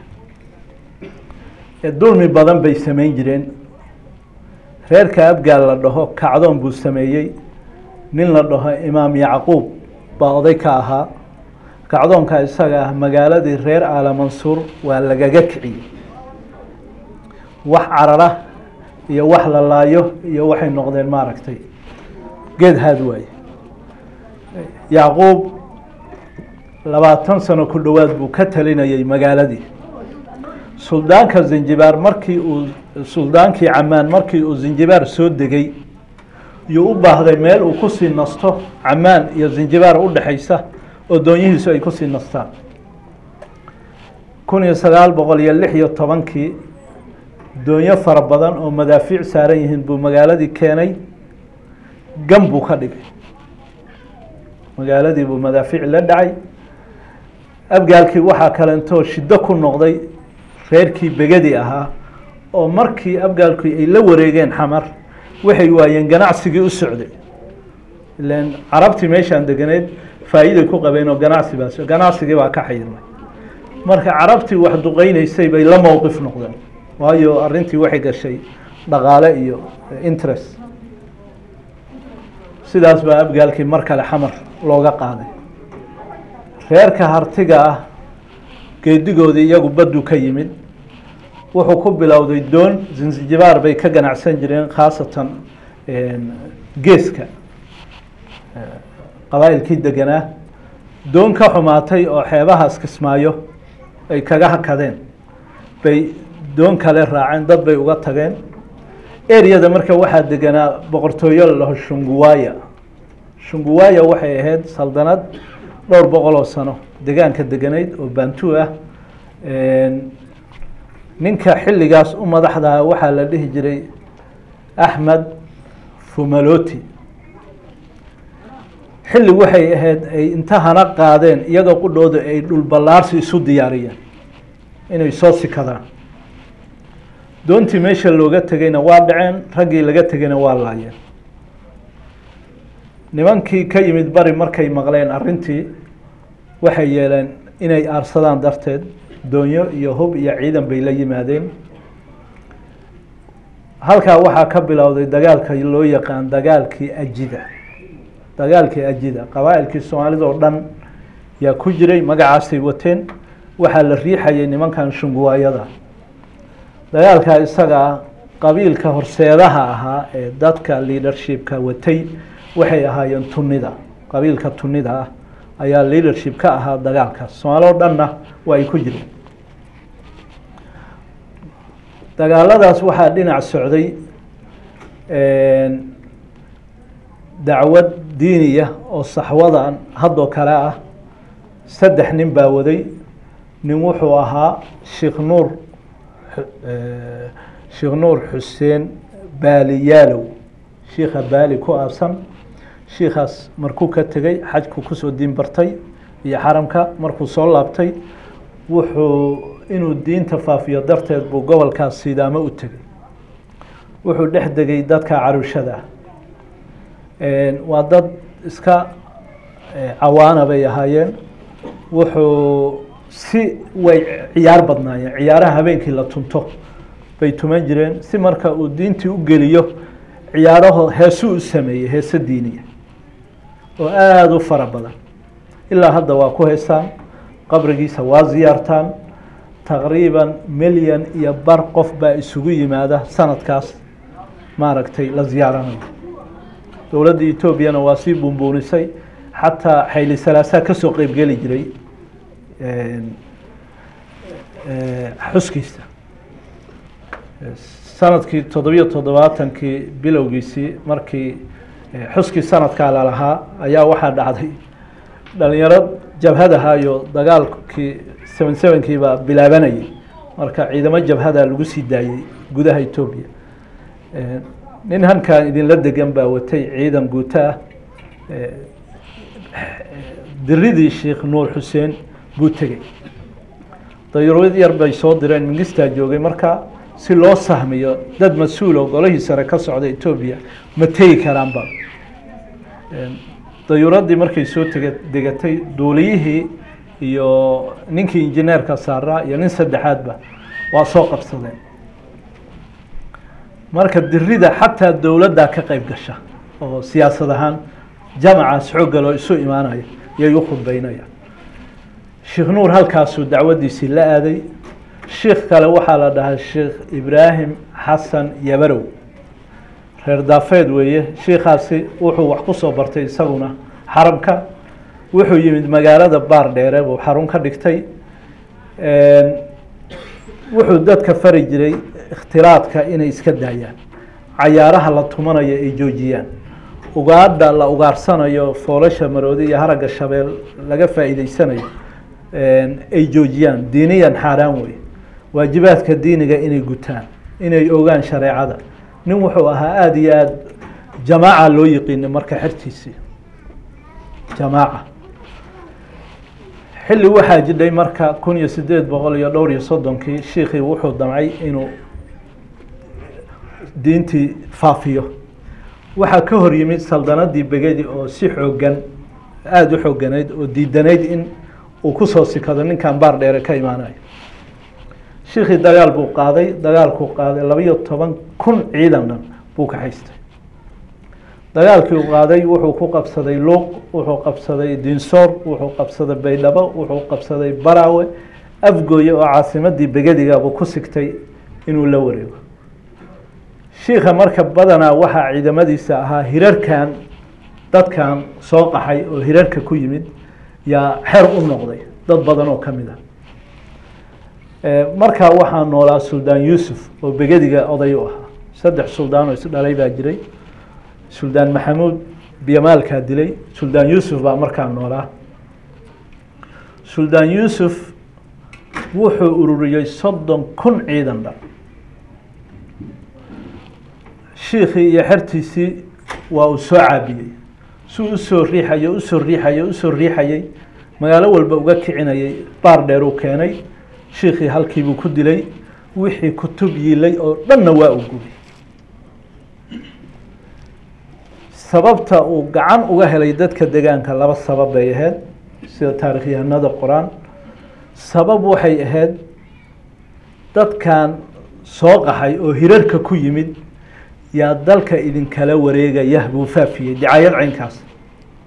dulmi badan bay sameyn jireen reerka abgaal la dhaho kacdoon buu sameeyey nin la dhaho imaam yacquub baa oday ka ahaa kacdoonka isaga ah magaaladii reer aala mansuur waa lagaga kiciyey wax carara iyo wax la laayo iyo waxay noqdeen maaragtay geed haad waaye yacquub labaatan sano ku dhowaad buu ka talinayay magaaladii suldaanka zinjibaar markii uu suldaankii camaan markii uu zinjibaar soo degay yuu u baahday meel uu kusii nasto camaan iyo zinjibaar udhexaysa oo doonyihiisu ay kusii nastaan kun iyo sagaal boqol iyo lix iyo tobankii doonyo fara badan oo madaafiic saaran yihiin buu magaaladii keenay gan buu ka dhigay magaaladii buu madaafiic la dhacay abgaalkii waxaa kalentoo shiddo ku noqday reerkii begadi ahaa oo markii abgaalkii ay la wareegeen xamar waxay waayeen ganacsigii u socday ilan carabtii meeshaan deganeed faa'iiday ku qabeen oo ganacsi baa ganacsigii baa ka xayirmay marka carabtii wax duqeyneysay bay la mowqif noqdeen waayo arrintii waxay gashay dhaqaale iyo interest sidaas baa abgaalkii mar kale xamar looga qaaday reerka hartiga ah geedigoodii iyagu baddu ka yimid wuxuu ku bilowday doon zinzijibaar bay ka ganacsan jireen khaasatan geeska qabaa'ilkii deganaa doon ka xumaatay oo xeebahaas kismaayo ay kaga hakadeen bay doon kale raaceen dad bay uga tageen eryada marka waxaa deganaa boqortooyo la dhaho shunguwaaya shunguwaaya waxay ahayd saldanad dhowr boqol oo sano degaanka deganayd oo bantu ah ninka xilligaas u madaxdaha waxaa la dhihi jiray axmed fumaloti xilli waxay ahayd ay intahana qaadeen iyaga qudhooda ay dhul ballaarsi isu diyaariyeen inay soo sikadaan doontii meesha looga tegeyna waa dhaceen raggii laga tegeyna waa laayeen nimankii ka yimid bari markay maqleen arrintii waxay yeeleen inay aarsadaan darteed doonyo iyo hub iyo ciidan bay la yimaadeen halkaa waxaa ka bilowday dagaalka loo yaqaan dagaalkii ajida dagaalkii ajida qabaa'ilkii soomaalida oo dhan yaa ku jiray magacaasay wateen waxaa la riixayay nimankan shunguwaayada dagaalkaa isaga ah qabiilka horseedaha ahaa ee dadka leadershipka watay waxay ahaayeen tunida qabiilka tunida ah ayaa leadership ka ahaa dagaalkaas soomaali o dhanna waa ay ku jireen dagaaladaas waxaa dhinac socday dacwad diiniya oo saxwadan haddoo kale ah saddex nin baa waday nin wuxuu ahaa sheekh nuur sheekh nuur xuseen baali yaalow shiikha baali ku aabsan shiikaas markuu ka tegey xajku kusoo diin bartay iyo xaramka markuu soo laabtay wuxuu inuu diinta faafiyo darteed buu gobolkaas sidaamo u tegey wuxuu dhex degay dadka carushada waa dad iska cawaana bay ahaayeen wuxuu si way ciyaar badnaayeen ciyaaraha habeenkii la tunto bay tuman jireen si marka uu diintii u geliyo ciyaaraho heesuu u sameeyey heese diiniya oo aada u fara badan ilaa hadda waa ku heysaan qabrigiisa waa ziyaartaan taqriiban milyan iyo bar qof baa isugu yimaada sanadkaas maaragtay la ziyaaranayo dowladda etoobiyana waa sii buunbuunisay xataa xayli salaasaa kasoo qeybgeli jiray xuskiisa sanadkii toddobiyo toddobaatankii bilowgiisii markii xuskii sanadkaa lalahaa ayaa waxaa dhacday dhalinyaro jabhadahayo dagaalkii seven sevenkii baa bilaabanayay marka ciidamo jabhada lagu sii daayey gudaha etoobiya nin halkan idinla degan baa watay ciidan guuto ah diridii sheekh nuur xuseen buu tegey dayuurad yar bay soo direen mingistaa joogay marka si loo sahmiyo dad mas-uul oo golihii sare ka socda etoobiya ma tegi karaanba dayuuraddii markay soo tege degatay duuliyihii iyo ninkii injineerka saaraa iyo nin saddexaadba waa soo qabsadeen marka dirida xataa dowladdaa ka qeyb gasha oo siyaasad ahaan jamacaas xooggaloo isu imaanaya yay u khudbeynayaan sheekh nuur halkaasuu dacwaddiisii la aaday sheikh kale waxaa la dhahaa sheekh ibraahim xasan yabarow reer daafeed weeye shiikaasi wuxuu wax ku soo bartay isaguna xaramka wuxuu yimid magaalada baar dheere buu xarun ka dhigtay wuxuu dadka fari jiray ikhtilaadka inay iska daayaan cayaaraha la tumanayo ay joojiyaan ugaadha la ugaarsanayo foolasha maroodi iyo haragga shabeel laga faa'iideysanayo ay joojiyaan diiniyan xaaraan wey waajibaadka diiniga inay gutaan inay ogaan shareecada nin wuxuu ahaa aada iyo aada jamaaca loo yiqiinay marka xertiisii jamaaca xilli waxaa jidhay marka kun iyo sideed boqol iyo dhowr iyo soddonkii shiikii wuxuu damcay inuu diintii faafiyo waxaa ka hor yimid saldanadii begedi oo si xoogan aada u xooganayd oo diidanayd in uu kusoo sikado ninkan baar dheere ka imaanayo shiikii dagaal buu qaaday dagaalkuu qaaday labaiyo toban kun ciidan dhan buu ka haystay dagaalkii uu qaaday wuxuu ku qabsaday luuq wuxuu qabsaday dinsoor wuxuu qabsaday baydhabo wuxuu qabsaday baraawe afgooye oo caasimadii begedigaabuu ku sigtay inuu la wareego shiika marka badanaa waxaa ciidamadiisa ahaa hirarkan dadkan soo qaxay oo hirarka ku yimid yaa xer u noqday dad badan oo ka mid a markaa waxaa noolaa suldaan yuusuf oo begediga oday u ahaa saddex suldaan oo isdhalay baa jiray suldaan maxamuud biyamaalkaa dilay suldaan yuusuf baa markaa noolaa suldaan yuusuf wuxuu ururiyey soddon kun ciidan dhan shiikii iyo xertiisii waa uu soo caabiyey si usoo riixayo usoo riixayo usoo riixayey magaalo walba uga kicinayay baar dheer uu keenay shiikii halkiibuu ku dilay wixii kutub yiilay oo dhanna waa u gubay sababta uu gacan uga helay dadka degaanka laba sabab bay ahayd sida taarikhyahanada qoraan sabab waxay ahayd dadkan soo qaxay oo hirarka ku yimid yaa dalka idinkala wareegaya buu faafiyey dicaayad caynkaas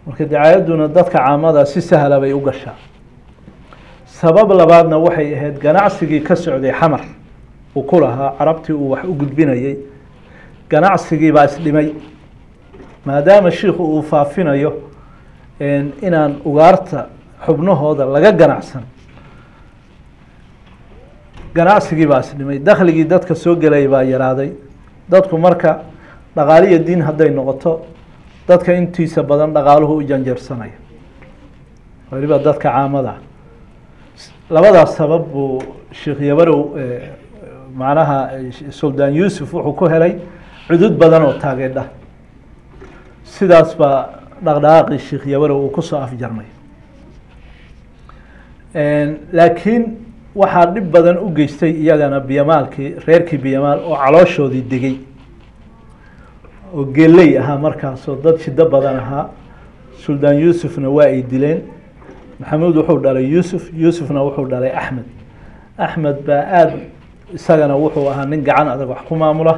marka dacaayadduna dadka caamada si sahla bay u gashaa sabab labaadna waxay ahayd ganacsigii ka socday xamar uu ku lahaa carabtii uu wax u gudbinayey ganacsigii baa isdhimay maadaama shiikhu uu faafinayo inaan ugaarta xubnahooda laga ganacsan ganacsigii baa isdhimay dakhligii dadka soo gelaya baa yaraaday dadku marka dhaqaaliyo diin hadday noqoto dadka intiisa badan dhaqaaluhu u janjeersanaya weliba dadka caamada labadaas sabab buu sheekh yabarow macnaha suldaan yuusuf wuxuu ku helay cudud badan oo taageedha sidaas baa dhaqdhaqaaqii sheekh yabarow uu kusoo afjarmay laakiin waxaa dhib badan u geystay iyagana biyamaalkii reerkii biyamaal oo calooshoodii degay oo geley ahaa markaasoo dad shido badan ahaa suldaan yuusufna waa ay dileen maxamuud wuxuu dhalay yuusuf yuusufna wuxuu dhalay axmed axmed baa aada isagana wuxuu ahaa nin gacan adag wax ku maamula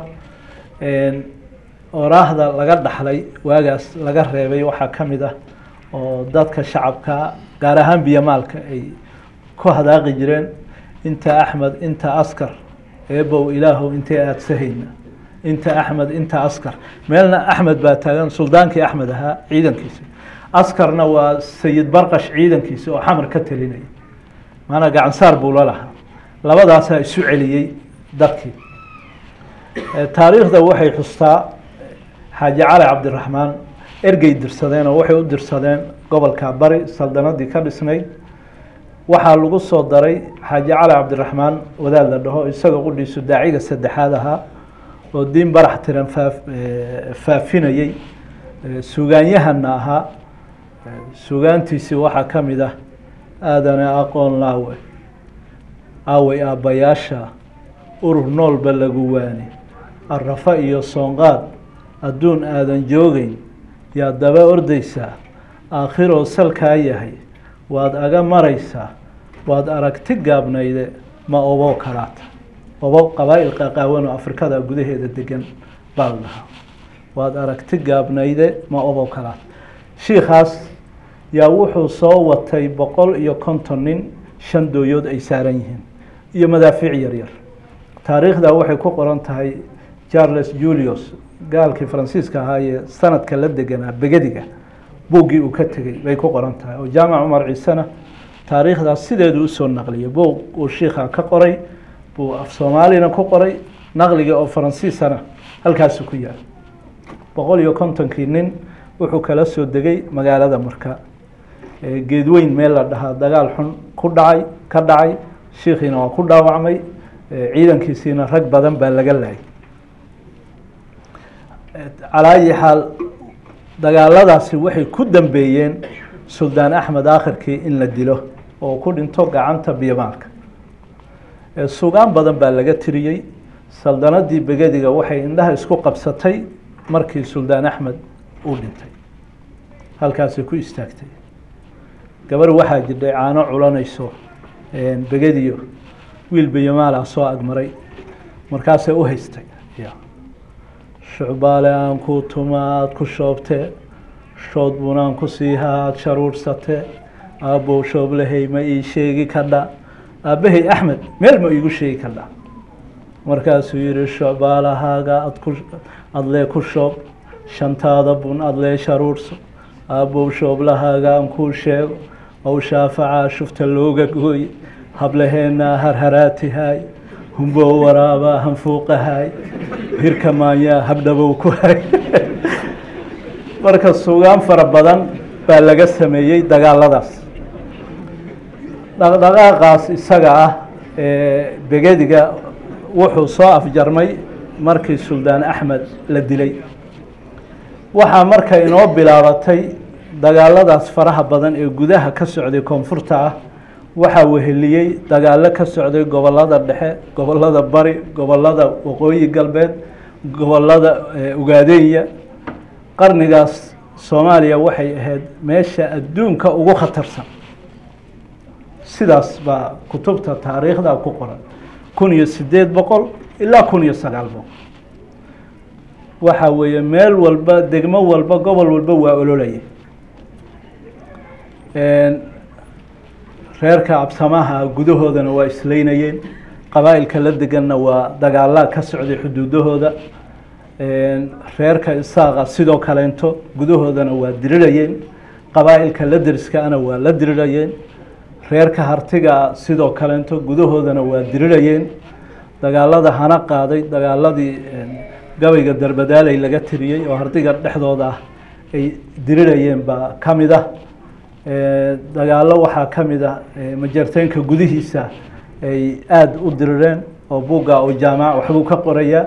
oraahda laga dhaxlay waagaas laga reebay waxaa ka mid ah oo dadka shacabka gaar ahaan biyamaalka ay ku hadaaqi jireen inta axmed inta askar eebow ilaahow intay aadsahayna inta axmed inta askar meelna axmed baa taagan suldaankii axmed ahaa ciidankiisa askarna waa sayid barqash ciidankiisa oo xamar ka telinaya maanaa gacansaar buu la lahaa labadaasaa isu celiyey dadkii taariikhda waxay xustaa xaaji cali cabdiraxmaan ergey dirsadeen oo waxay u dirsadeen gobolka bari saldanadii ka dhisnayd waxaa lagu soo daray xaaji cali cabdiraxmaan wadaad la dhaho isaga qudhiisu daaciga saddexaad ahaa oo diin barax tiran faa faafinayey sugaanyahana ahaa sugaantiisii waxaa ka mid ah aadane aqoon laawe aawey aabbayaasha urur noolba lagu waani arafa iyo soonqaad adduun aadan joogeyn yaa daba ordaysaa aakhiroo salkaa yahay waad aga maraysaa waad aragti gaabnayde ma obo kalaata obo qabaa'il qaqaawanoo afrikada gudaheeda degan baa la dhahaa waad aragti gaabnayde ma obo kalaata shiikaas yaa wuxuu soo watay boqol iyo konton nin shan dooyood ay saaran yihiin iyo madaafiic yaryar taariikhda waxay ku qoran tahay charles julius gaalkii faransiiska ahaa ee sanadka la deganaa begediga buuggii uu ka tegey bay ku qoran tahay oo jaamac cumar ciisena taariikhdaas sideedu usoo naqliyay buug uu shiikha ka qoray buu af soomaalina ku qoray naqliga oo faransiisana halkaasu ku yaal boqol iyo kontonkii nin wuxuu kala soo degay magaalada marka geedweyn meel la dhahaa dagaal xun ku dhacay ka dhacay shiikhiina waa ku dhaawacmay ciidankiisiina rag badan baa laga laayay calaa ayi xaal dagaaladaasi waxay ku dambeeyeen suldaan axmed aakhirkii in la dilo oo ku dhinto gacanta biyamaalka sugaan badan baa laga tiriyey saldanadii begediga waxay indhaha isku qabsatay markii suldaan axmed uu dhintay halkaasay ku istaagtay gabar waxaa jirdhay caano culanayso begediyo wiil biyamaala soo agmaray markaasay u haystay shucbaale aan ku tuma aada ku shoobtee shood bunaan ku siiha aada sharuursatee aabbow shooblahey ma ii sheegi kadha aabbahay axmed meel ma iigu sheegi kadha markaasuu yihi shucbaalahaaga adku adlee ku shoob shantaada bun adlee sharuurso aabbow shooblahaaga aan kuu sheego ow shaafacaa shufta looga gooye hablaheennaa harharaatihaay humbow waraabaa hanfuuqahaay hirka maanyaa habdhabow ku hay marka sugaan fara badan baa laga sameeyey dagaaladaas dhaqdhaqaaqaas isaga ah ee begediga wuxuu soo afjarmay markii suldaan axmed la dilay waxaa marka inoo bilaabatay dagaaladaas faraha badan ee gudaha ka socday koonfurta ah waxaa weheliyey dagaalo ka socday gobolada dhexe gobolada bari gobolada waqooyi galbeed gobolada ugaadeenya qarnigaas soomaaliya waxay ahayd meesha adduunka ugu khatarsan sidaas baa kutubta taariikhda ku qoran kun iyo sideed boqol ilaa kun iyo sagaal boqol waxa weeye meel walba degmo walba gobol walba waa ololaya reerka absamaha gudahoodana waa isleynayeen qabaa'ilka la deganna waa dagaalaa ka socday xuduudahooda reerka isaaqa sidoo kaleento gudahoodana waa dirirayeen qabaa'ilka la deriskaana waa la dirirayeen reerka hartiga sidoo kaleento gudahoodana waa dirirayeen dagaalada hana qaaday dagaaladii gabayga darbadaaley laga tiriyey oo hardiga dhexdooda ah ay dirirayeen baa ka mid ah dagaalo waxaa ka mid ah majarteynka gudihiisa ay aada u dirireen oo buugga oo jaamac waxbuu ka qorayaa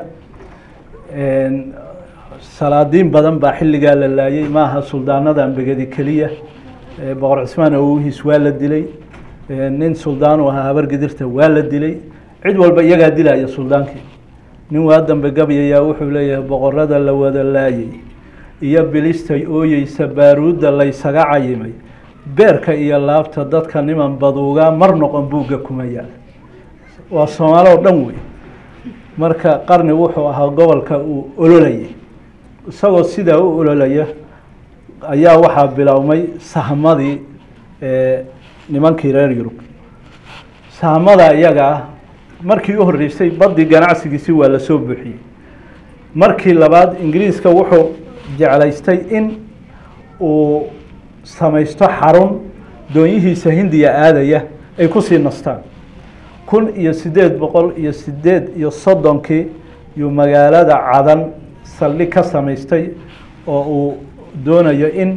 salaadiin badan baa xilligaa la laayay maaha suldaanadan begedi keliya boqor cismaan awogiis waa la dilay nin suldaanu ahaa habargidirta waa la dilay cid walba iyagaa dilaya suldaankii nin waa dambe gabyayaa wuxuu leeyahay boqorada la wada laayay iyo bilistay ooyeysa baaruudda laysaga cayimay beerka iyo laabta dadka niman baduugaa mar noqon buugga kuma yaal waa soomaali oo dhan wey marka qarni wuxuu ahaa gobolka uu ololayay isagoo sidaa u ololaya ayaa waxaa bilowmay sahmadii nimankii reer yurub sahmada iyaga ah markii u horreysay baddii ganacsigiisi waa lasoo buuxiyey markii labaad ingiriiska wuxuu jeclaystay in uu samaysto xarun doonyihiisa hindiya aadaya ay kusii nastaan kun iyo siddeed boqol iyo siddeed iyo soddonkii yuu magaalada cadan saldhig ka samaystay oo uu doonayo in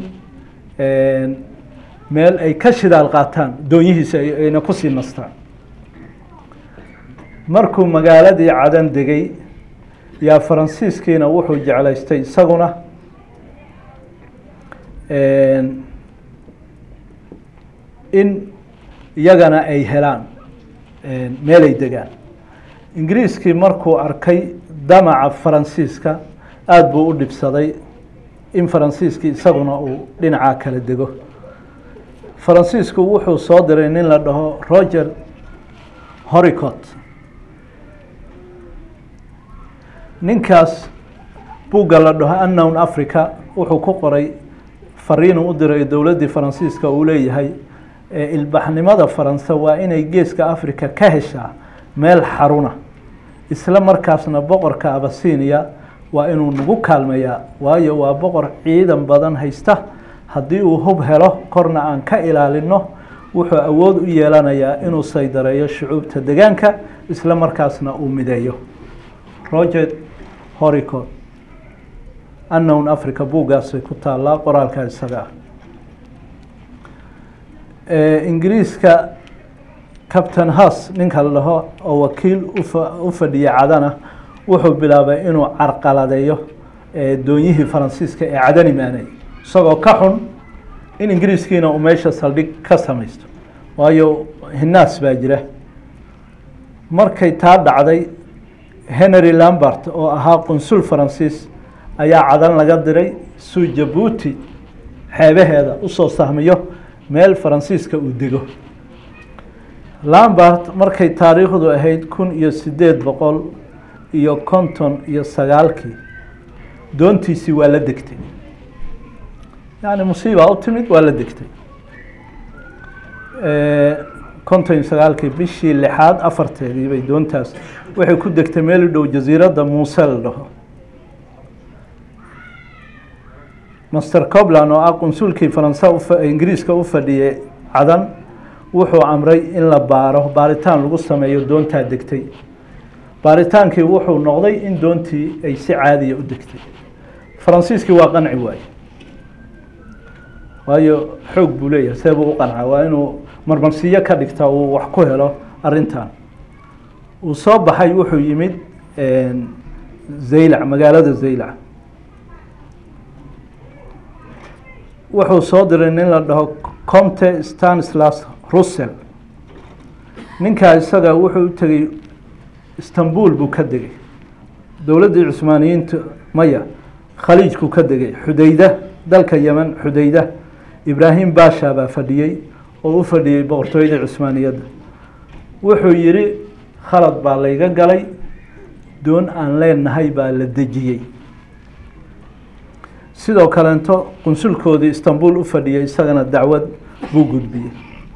meel ay ka shidaal qaataan doonyihiisa ayna kusii nastaan markuu magaaladii cadan degay yaa faransiiskiina wuxuu jeclaystay isaguna in iyagana ay helaan meelay degaan ingiriiskii markuu arkay damaca faransiiska aada buu u dhibsaday in faransiiskii isaguna uu dhinacaa kala dego faransiisku wuxuu soo diray nin la dhaho roger horicot ninkaas buugga la dhaho unknown africa wuxuu ku qoray fariinu u diray dowladdii faransiiska uu leeyahay ilbaxnimada faranse waa inay geeska africa ka heshaa meel xaruna isla markaasna boqorka abasinia waa inuu nagu kaalmeeyaa waayo waa boqor ciidan badan haysta haddii uu hub helo korna aan ka ilaalino wuxuu awood u yeelanayaa inuu saydareeyo shucuubta degaanka isla markaasna uu mideeyo roger horicot unknown africa buuggaasay ku taallaa qoraalka isaga ah ingiriiska captain hus ninka la dhaho oo wakiil u fadhiya cadana wuxuu bilaabay inuu carqaladeeyo doonyihii faransiiska ee cadan imaanay isagoo ka xun in ingiriiskiina uu meesha saldhig ka samaysto waayo hinaas baa jira markay taa dhacday henry lambert oo ahaa qunsul faransiis ayaa cadan laga diray suu jabuuti xeebaheeda usoo sahmiyo meel faransiiska uu dego lambert markay taariikhdu ahayd kun iyo siddeed boqol iyo konton iyo sagaalkii doontiisii waa la degtay yacni musiibaa u timid waa la degtay konton iyo sagaalkii bishii lixaad afarteedii bay doontaas waxay ku degtay meel u dhow jasiiradda muuse la dhaho master cobland oo ah qunsulkii faransa ingiriiska u fadhiyay cadan wuxuu amray in la baaro baaritaan lagu sameeyo doontaa degtay baaritaankii wuxuu noqday in doontii ay si caadiya u degtay faransiiskii waa qanci waaye waayo xoog buu leeyahay see buu u qancaa waa inuu marmarsiyo ka dhigta uu wax ku helo arrintan uu soo baxay wuxuu yimid zaylac magaalada zaylac wuxuu soo diray nin la dhaho comte stanislas russell ninkaa isaga wuxuu u tegey istanbul buu ka degay dowladdii cusmaaniyiinta maya khaliijkuu ka degay xudayda dalka yemen xudayda ibraahim baasha baa fadhiyey oo u fadhiyey boqortooyadii cusmaaniyadda wuxuu yidhi khalad baa layga galay doon aan leenahay baa la dejiyey sidoo kaleento qunsulkoodii istanbul u fadhiyay isagana dacwad buu gudbiyey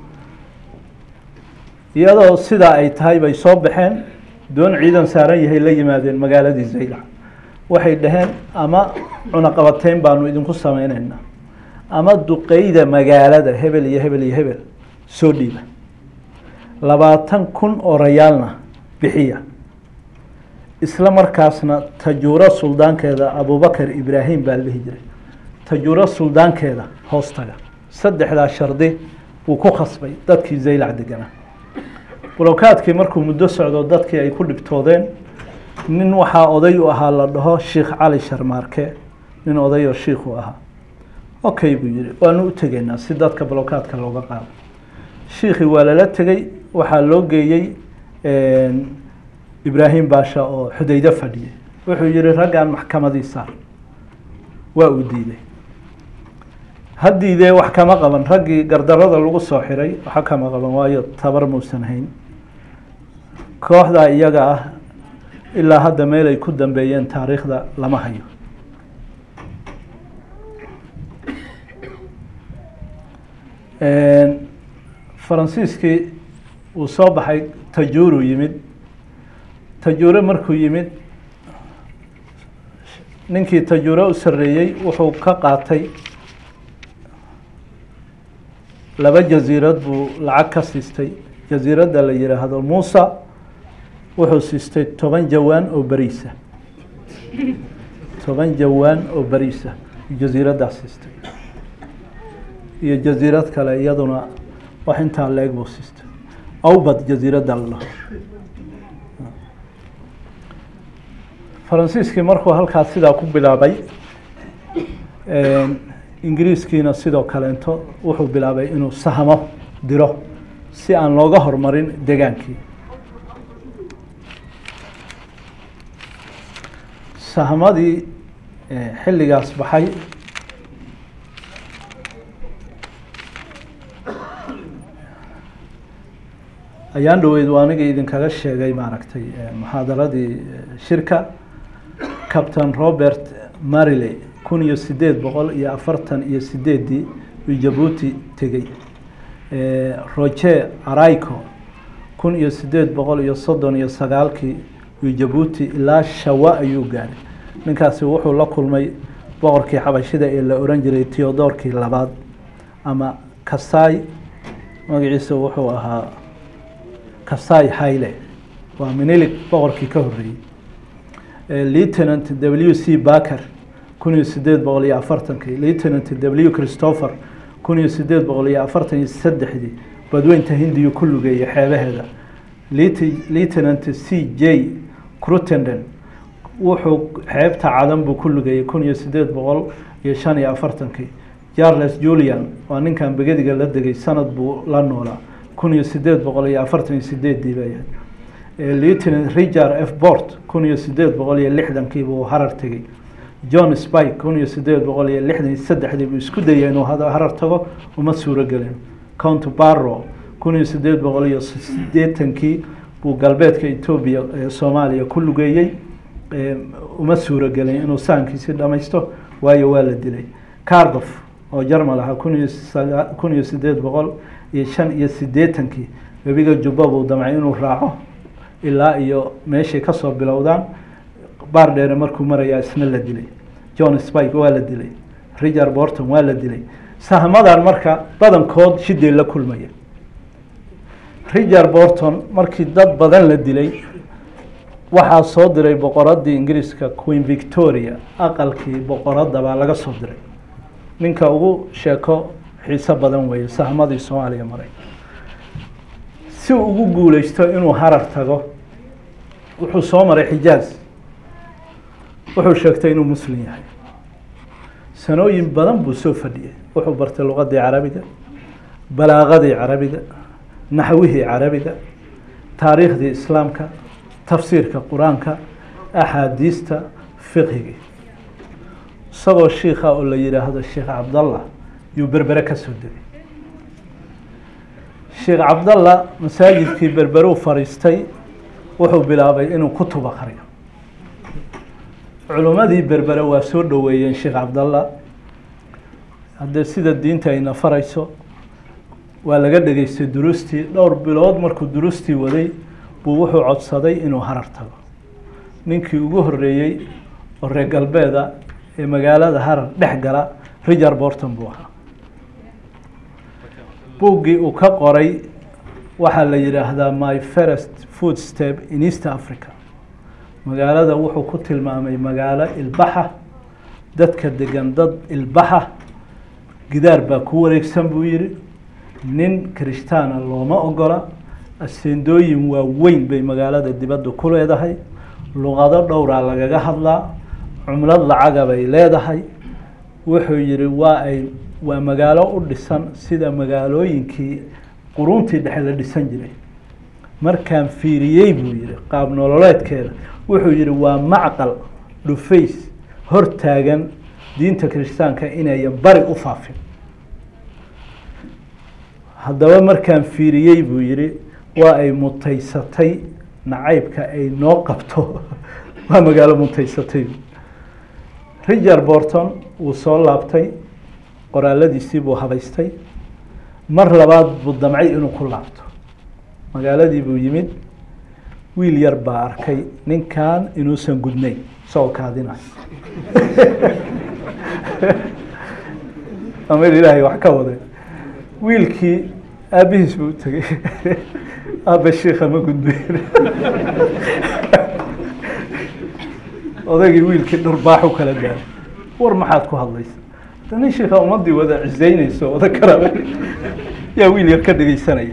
iyadoo sidaa ay tahay bay soo baxeen doon ciidan saaran yahay la yimaadeen magaaladii zaylac waxay dhaheen ama cunaqabateyn baanu idinku sameyneynaa ama duqeyda magaalada hebel iyo hebel iyo hebel soo dhiiba labaatan kun oo rayaalna bixiya isla markaasna tajuuro suldaankeeda abubakar ibraahim baa la dhihi jiray tajuuro suldaankeeda hoostaga saddexdaa shardi wuu ku khasbay dadkii zaylac deganaa bulokaadkii markuu muddo socdo dadkii ay ku dhibtoodeen nin waxaa oday u ahaa la dhaho sheikh cali sharmaarke nin odayoo shiikhu ahaa okay buu yihi waanu u tegaynaa si dadka bulokaadka looga qaado shiikhii waa lala tegey waxaa loo geeyey ibraahim baasha oo xudaydo fadhiyay wuxuu yihi raggan maxkamadii saar waa uu diiday ha diidee wax kama qaban raggii gardarada lagu soo xiray waxa kama qaban waayo tabar muusan hayn kooxdaa iyaga ah ilaa hadda meel ay ku dambeeyeen taariikhda lama hayo faransiiskii uu soo baxay tajuuru yimid tajuure markuu yimid ninkii tajuure u sareeyey wuxuu ka qaatay laba jasiirad buu lacag ka siistay jasiiradda la yihaahdo muusa wuxuu siistay toban jawaan oo beriisa toban jawaan oo beriisa jasiiraddaa siistay iyo jasiirad kale iyaduna wax intaa leeg buu siistay awbad jasiiradda la dhaho faransiiskii markuu halkaas sidaa ku bilaabay ingiriiskiina sidoo kaleento wuxuu bilaabay inuu sahmo diro si aan looga hormarin degaankii sahmadii xilligaas baxay ayaan dhaweyd waa anigii idinkaga sheegay maaragtay muxaadaradii shirka captain robert mariley kun iyo sideed boqol iyo afartan iyo sideeddii uu jabuuti tegey roger araico kun iyo sideed boqol iyo soddon iyo sagaalkii uu jabuuti ilaa shawa ayuu gaaray ninkaasi wuxuu la kulmay boqorkii xabashida ee la oran jiray theodorkii labaad ama kasai magaciisa wuxuu ahaa kasai hayle waa minilig boqorkii ka horreeyey lieutenant w c baker kun iyo sideed boqol iyo afartankii lieutenant w christopher kun iyo sideed boqol iyo afartan iyo saddexdii badweynta hindiyu ku lugeeyay xeebaheeda lieutenant c j crutenden wuxuu xeebta cadan buu ku lugeeyey kun iyo sideed boqol iyo shan iyo afartankii charles julian waa ninkan begediga la degay sanad buu la noolaa kun iyo sideed boqol iyo afartan iyo sideeddii bay ahayd lieutenant richard f bort kun iyo sideed boqol iyo lixdankii buu harar tegey john spike kun iyo sideed boqol iyo lixdan iyo saddexdii buu isku dayay inuu harar tago uma suuro gelin count barro kun iyo sideed boqol iyo sideetankii buu galbeedka etoobiya ee soomaaliya ku lugeeyey uma suuro gelin inuu sahankiisi dhamaysto waayo waa la dilay cardof oo jarmal ahaa kun iyo saga kun iyo sideed boqol iyo shan iyo sideetankii webiga jubba buu damcay inuu raaco ilaa iyo meeshay kasoo bilowdaan baar dheere markuu marayaa isna la dilay john spike waa la dilay richard borton waa la dilay sahmadan marka badankood shiday la kulmaya richard borton markii dad badan la dilay waxaa soo diray boqoradii ingiriiska queen victoria aqalkii boqoradda baa laga soo diray ninka ugu sheeko xiiso badan weeye sahmadii soomaaliya maray si uu ugu guuleysto inuu harar tago wuxuu soo maray xijaaz wuxuu sheegtay inuu muslim yahay sanooyin badan buu soo fadhiyey wuxuu bartay luqadii carabiga balaaqadii carabiga naxwihii carabiga taariikhdii islaamka tafsiirka qur-aanka axaadiista fiqhigii isagoo shiikha oo la yidhaahdo sheekh cabdallah yuu berbere ka soo degay sheekh cabdallah masaajidkii berberuu fadhiistay wuxuu bilaabay inuu kutub akriyo culimmadii berbere waa soo dhoweeyeen sheekh cabdallah haddee sida diinta ayna farayso waa laga dhegeystay duruustii dhowr bilood markuu duruustii waday buu wuxuu codsaday inuu harar tago ninkii ugu horeeyey oo reer galbeeda ee magaalada harar dhex gala richard borton buu ahaa buuggii uu ka qoray waxaa la yidhaahdaa my first food step in east africa magaalada wuxuu ku tilmaamay magaalo ilbaxa dadka degan dad ilbaxa gidaar baa ku wareegsan buu yihi nin kirishtaana looma ogola aseendooyin waaweyn bay magaalada dibadda ku leedahay luqado dhowraa lagaga hadlaa cumlad lacaga bay leedahay wuxuu yihi waa ay waa magaalo u dhisan sida magaalooyinkii quruntii dhexe la dhisan jiray markaan fiiriyey buu yihi qaab nololeedkeeda wuxuu yihi waa macqal dhufays hor taagan diinta kiristaanka inayan bari u faafin haddaba markaan fiiriyey buu yihi waa ay mutaysatay nacaybka ay noo qabto waa magaalo mutaysatay richard borton wuu soo laabtay qoraaladiisii buu habaystay mar labaad buu damcay inuu ku laabto magaaladii buu yimid wiil yar baa arkay ninkan inuusan gudnayn isagoo kaadinayo amir ilaahay wax ka waday wiilkii aabihiis buu tegey aaba shiika ma gudbeyn odaygii wiilkii dhurbaax u kala gaaray war maxaad ku hadlaysa nin shiika ummadii wada ciseyneyso oda kara yaa wiil yar ka dhegeysanaya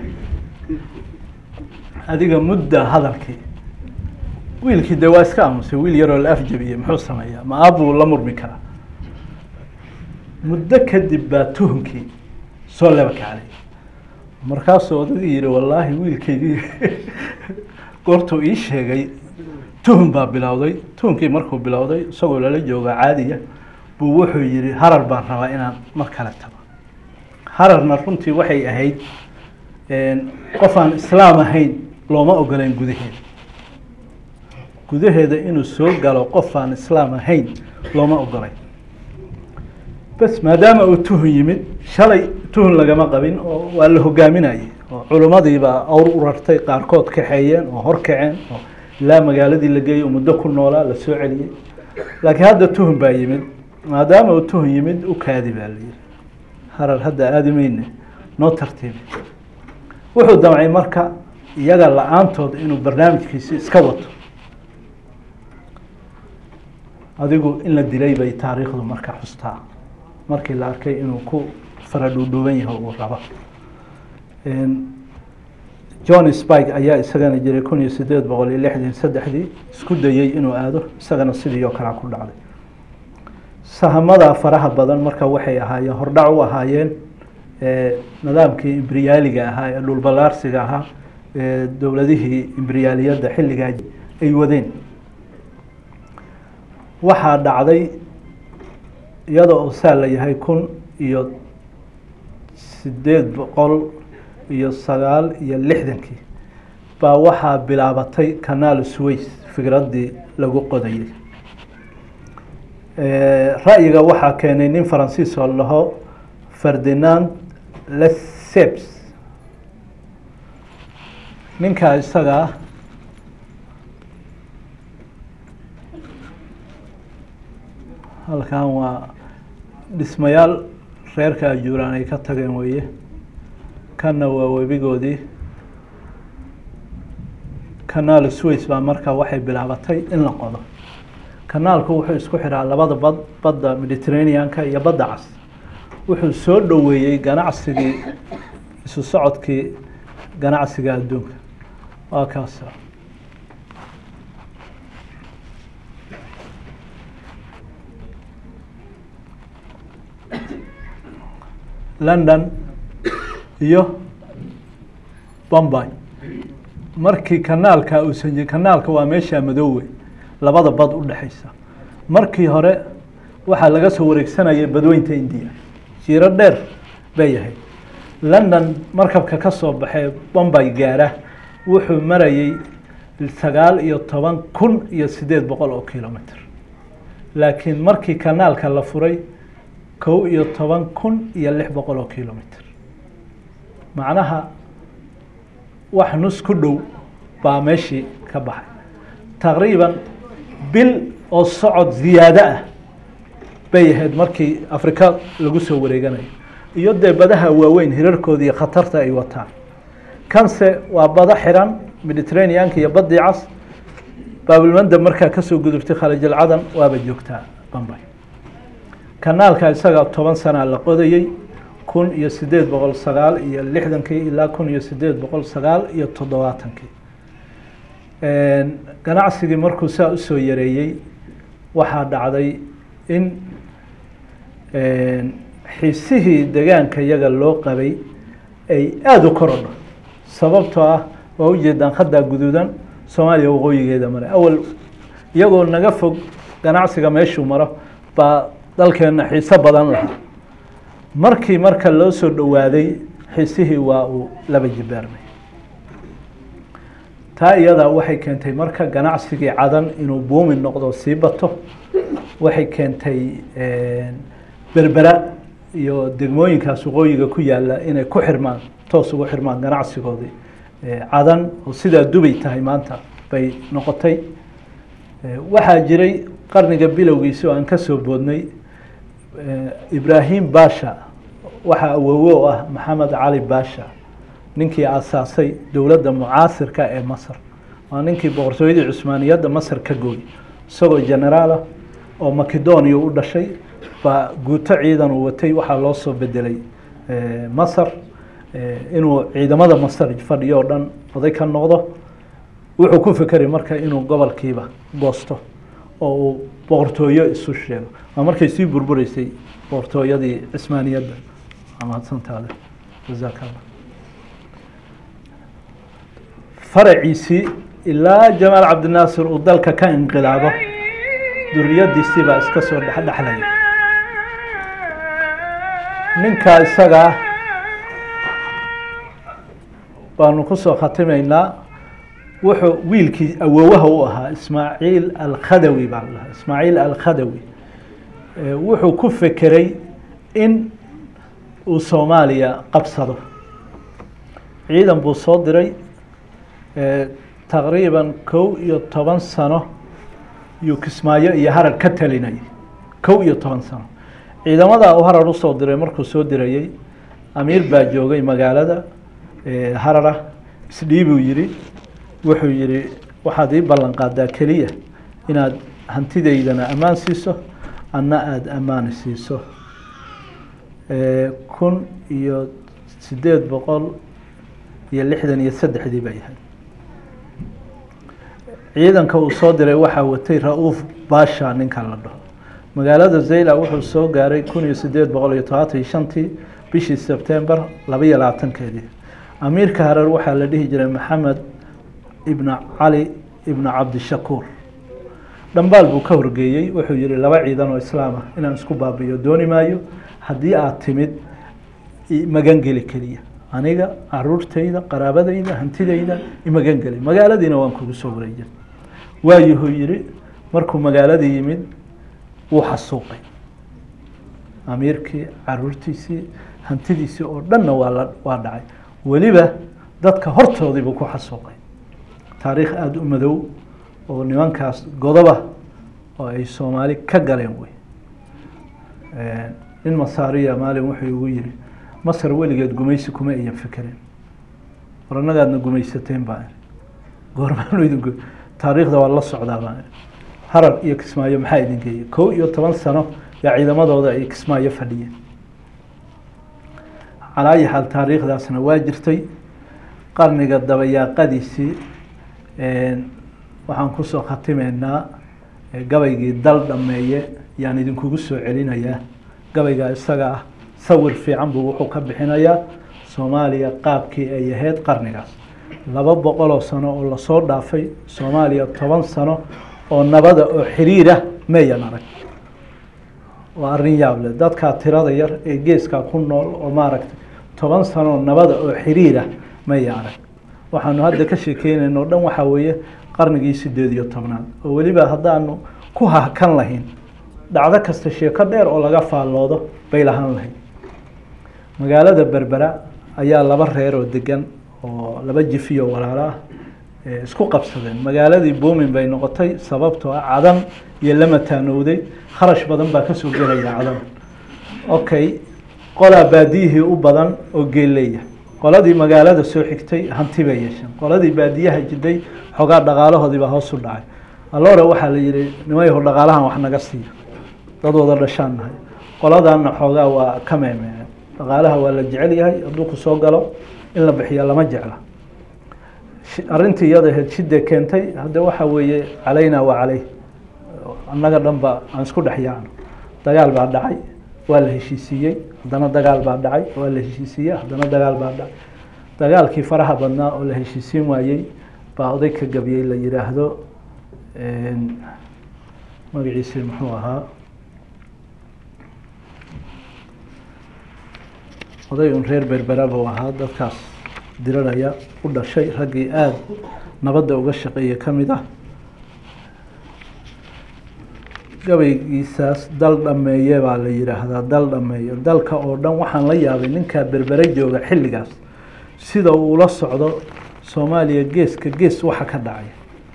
adiga mudda hadalkii wiilkii dee waa iska aamusay wiil yaroo la afjabiyey muxuu sameeyaa ma aabbuu la murmi karaa muddo kadib baa tuhunkii soo leba kacday markaasuu odagii yihi wallaahi wiilkeydii goortuu ii sheegay tuhun baa bilowday tuhunkii markuu bilowday isagoo lala jooga caadiya buu wuxuu yihi harar baan rabaa inaan mar kale tago hararna runtii waxay ahayd qof aan islaam ahayn looma ogoleyn gudaheeda gudaheeda inuu soo galo qof aan islaam ahayn looma ogolayn bas maadaama uu tuhun yimid shalay tuhun lagama qabin oo waa la hogaaminayay oo culimmadiibaa awr u rartay qaarkood kaxeeyeen oo hor kaceen oo ilaa magaaladii la geeyey oo muddo ku noolaa la soo celiyey laakiin hadda tuhun baa yimid maadaama uu tuhun yimid u kaadi baa la yihi harar hadda aadi meyne noo tartiibi wuxuu damcay marka iyaga la-aantood inuu barnaamijkiisi iska wato adigu in la dilay bay taariikhdu marka xustaa markii la arkay inuu ku fara dhuudhuuban yaho uu rabo john spike ayaa isagana jiray kun iyo sideed boqol iyo lixdan saddexdii isku dayey inuu aado isagana sidii oo kalea ku dhacday sahamada faraha badan marka waxay ahaayeen hordhac u ahaayeen nidaamkii imbriyaaliga ahaa ee dhulbalaarsiga ahaa ee dowladihii imbriyaaliyadda xilligaa ay wadeen waxaa dhacday iyada oo saa la yahay kun iyo sideed boqol iyo sagaal iyo lixdankii baa waxaa bilaabatay canaal sways fikraddii lagu qodayay ra'yiga waxaa keenay nin faransiis oo laho ferdinand lesseps ninkaa isagaa halkan waa dhismayaal reerka ajuuraan ay ka tageen weeye kanna waa webigoodii canaal sways baa marka waxay bilaabatay in la qodo kanaalku wuxuu isku xiraa labada bad badda mediterraneanka iyo badda cas wuxuu soo dhoweeyey ganacsigii isu socodkii ganacsiga adduunka waa kaas london iyo bombay markii kanaalka uusan kanaalka waa meesha madoowe labada bad u dhexeysa markii hore waxaa laga soo wareegsanayay badweynta indiya jiiro dheer bay yahay london markabka ka soo baxee bombay gaara wuxuu marayay sagaal iyo toban kun iyo sideed boqol oo kilomitr laakiin markii kanaalka la furay kow iyo toban kun iyo lix boqol oo kilomitr macnaha wax nus ku dhow baa meeshii ka baxay taqriiban bil oo socod ziyaado ah bay ahayd markii afrika lagu soo wareeganayo iyo dee badaha waaweyn hirarkooda iyo khatarta ay wataan kanse waa bado xiran mediterraneanka iyo badii cas baabilmandab markaa kasoo gudubtay khalijalcadan waaba joogtaa bambay kanaalka isaga toban sanaa la qodayey kun iyo sideed boqol sagaal iyo lixdankii ilaa kun iyo sideed boqol sagaal iyo toddobaatankii ganacsigii markuu saa usoo yareeyey waxaa dhacday in xiisihii degaanka iyaga loo qabay ay aada u korodho sababtoo ah waa ujeedaan khaddaa guduudan soomaaliya waqooyigeeda mare awal iyagoo naga fog ganacsiga meeshuu maro baa dalkeenna xiiso badan lahaa markii marka loo soo dhowaaday xiisihii waa uu laba jibaarmay taa iyadaa waxay keentay marka ganacsigii cadan inuu buumi noqdo sii bato waxay keentay berbera iyo degmooyinkaas waqooyiga ku yaala inay ku xirmaan toos ugu xirmaan ganacsigoodii cadan oo sidaa dubay tahay maanta bay noqotay waxaa jiray qarniga bilowgiisi oo aan ka soo boodnay ibraahim basha waxaa awowe oo ah maxamed cali basha ninkii aasaasay dowladda mucaasirka ee masar waa ninkii boqortooyadii cusmaaniyadda masar ka gooy isagoo generaalah oo macedonia u dhashay baa guuto ciidan uu watay waxaa loo soo bedelay masar inuu ciidamada masar fadhiyo oo dhan oday ka noqdo wuxuu ku fekeray marka inuu gobolkiiba goosto oo uu boqortooyo isu sheego waa markay sii burbureysay boqortooyadii cismaaniyadda mahadsantaade jazaak allah faraciisii ilaa jamaal cabdinaasir uu dalka ka inqilaabo duriyadiisii baa iska soo dhexdhexlaya ninkaa isagaa baanu kusoo khatimaynaa wuxuu wiilkii awowaha u ahaa ismaaciil alkhadawi baa lahaa ismaaciil alkhadawi wuxuu ku fekeray in uu soomaaliya qabsado ciidan buu soo diray taqriiban kow iyo toban sano yuu kismaayo iyo harar ka talinayay kow iyo toban sano ciidamada uu harar usoo diray markuu soo dirayey amiir baa joogay magaalada harara isdhiibuu yihi wuxuu yihi waxaad ii ballan qaadaa keliya inaad hantidaydana ammaan siiso anna aada ammaani siiso kun iyo sideed boqol iyo lixdan iyo saddexdii bay ahayd ciidanka uu soo diray waxaa watay ra-uuf basha ninka la dhaho magaalada zayla wuxuu soo gaaray kun iyo sideed boqol iyo todobaatan iyo shantii bishii sebtember laba iyo labaatankeedii amiirka hareer waxaa la dhihi jiray maxamed ibna cali ibna cabdishakuur dhambaal buu ka horgeeyey wuxuu yihi laba ciidan oo islaam ah inaan isku baabiyo dooni maayo haddii aada timid magangeli keliya aniga caruurtayda qaraabadayda hantidayda imagangeli magaaladiina waan kugu soo wareejin waayuhuu yihi markuu magaaladii yimid wuu xasuuqay amiirkii caruurtiisii hantidiisii oo dhanna waa la waa dhacay weliba dadka hortoodii buu ku xasuuqay taariikh aada u madow oo nimankaas godoba oo ay soomaali ka galeen wey nin masaariya maalin wuxuu igu yihi masar weligeed gumaysi kuma ayan fekerin war annagaadna gumaysateen baa goormaanu idin taariikhda waa la socdaa baa harar iyo kismaayo maxaa idin geeyey kow iyo toban sano yaa ciidamadooda ay kismaayo fadhiyeen calaayi xaal taariikhdaasna waa jirtay qarniga dabayaaqadiisii waxaan kusoo khatimeynaa gabaygii dal dhameeye yaan idinkugu soo celinayaa gabaygaa isaga ah sawir fiican buu wuxuu ka bixinayaa soomaaliya qaabkii ay ahayd qarnigaas laba boqoloo sano oo lasoo dhaafay soomaaliya toban sano oo nabada oo xiriirah mayan arag waa arrin yaab leh dadkaa tirada yar ee geeskaa ku nool oo maaragtay toban sanoo nabada oo xiriirah maya arag waxaanu hadda ka sheekeynayna o dhan waxaa weeye qarnigii sideed iyo tobnaad oo weliba haddaanu ku hahkan lahayn dhacdo kasta sheeko dheer oo laga faalloodo bay lahaan lahayd magaalada berbera ayaa laba reer oo degan oo laba jifiyo walaalo ah isku qabsadeen magaaladii boomin bay noqotay sababtoo ah cadan iyo lama taanowday kharash badan baa kasoo gelaya cadan okay qolaa baadiyihii u badan oo geeleya qoladii magaalada soo xigtay hanti bay yeesheen qoladii baadiyaha jiday xoogaa dhaqaalahoodii baa hoos u dhacay alore waxaa la yihi nimayho dhaqaalahan wax naga siiya dad wada dhashaan nahay qoladaana xoogaa waa ka meemeen dhaqaalaha waa la jecel yahay hadduu ku soo galo in la bixiya lama jecla arrintii iyada ahayd shidee keentay hadde waxa weeye calaynaa waa caley annaga dhan ba aan isku dhex yaacno dagaal baa dhacay waa la heshiisiiyey haddana dagaal baa dhacay waa la heshiisiiyey haddana dagaal baa dhacay dagaalkii faraha badnaa oo la heshiisiin waayey baa oday ka gabiyey la yihaahdo magaciisi muxuu ahaa oday un reer berbera buu ahaa dadkaas diriraya u dhashay raggii aada nabadda uga shaqeeyey ka mid ah gabaygiisaas dal dhameeye baa la yihaahdaa dal dhameeyo dalka oo dhan waxaan la yaabay ninkaa berbere jooga xilligaas sida uu ula socdo soomaaliya geeska gees waxa ka dhacay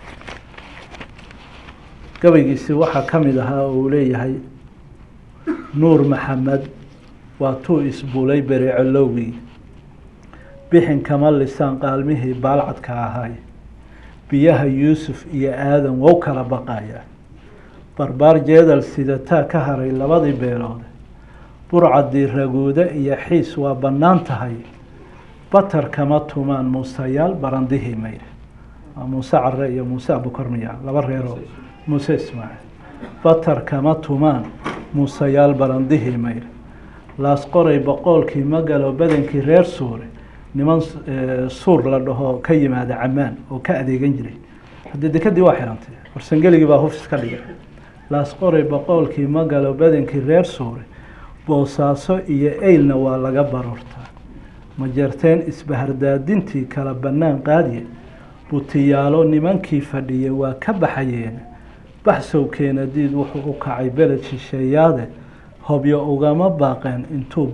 gabaygiisi waxaa ka mid ahaa oo uu leeyahay nuur maxamed waa tuu isbuulay bereecolowgii bixin kama lisaan qaalmihii baalcadka ahaay biyaha yuusuf iyo aadan wow kala baqaya barbaar jeedal sidataa ka haray labadii beelood burcadii raguude iyo xiis waa bannaan tahay batar kama tumaan muuseyaal barandihii mayre waa muuse care iyo muuse abukormiya laba reeroo muuse ismaaciil batar kama tumaan muuseyaal barandihii mayre laas qoray boqoolkii magalo badankii reer suure niman suur la dhaho ka yimaada camaan oo ka adeegan jiray haddii dekadii waa xirantay warsangeligii baa hufis ka dhigay laas qoray boqoolkii magalo badankii reer suure boosaaso iyo eylna waa laga baroortaa majarteen isbahardaadintii kala bannaan qaadiye butiyaalo nimankii fadhiyay waa ka baxayeen baxsowkeena diid wuxuu u kacay beled shisheeyaade hobyo ugama baaqeen intuu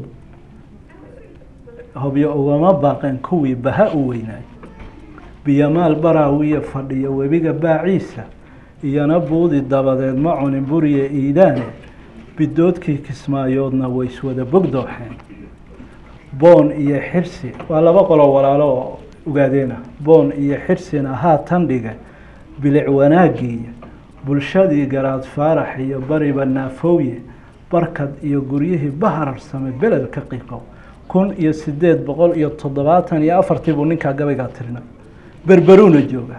hobyo ugama baaqeen kuwii baha u weynaay biyamaal baraawiya fadhiya webiga baaciisa iyona buudi dabadeed ma cunin buriye iidaane bidoodkii kismaayoodna way iswada bogdooxeen boon iyo xirsi waa laba qolo walaalo oo ogaadeena boon iyo xirsina haatan dhiga bilic wanaagiiya bulshadii garaad faarax iyo bariba naafowye barkad iyo guryihii bahararsame beledka qiqow kun iyo sideed boqol iyo toddobaatan iyo afartii buu ninkaa gabaygaa tirinay berberuuna jooga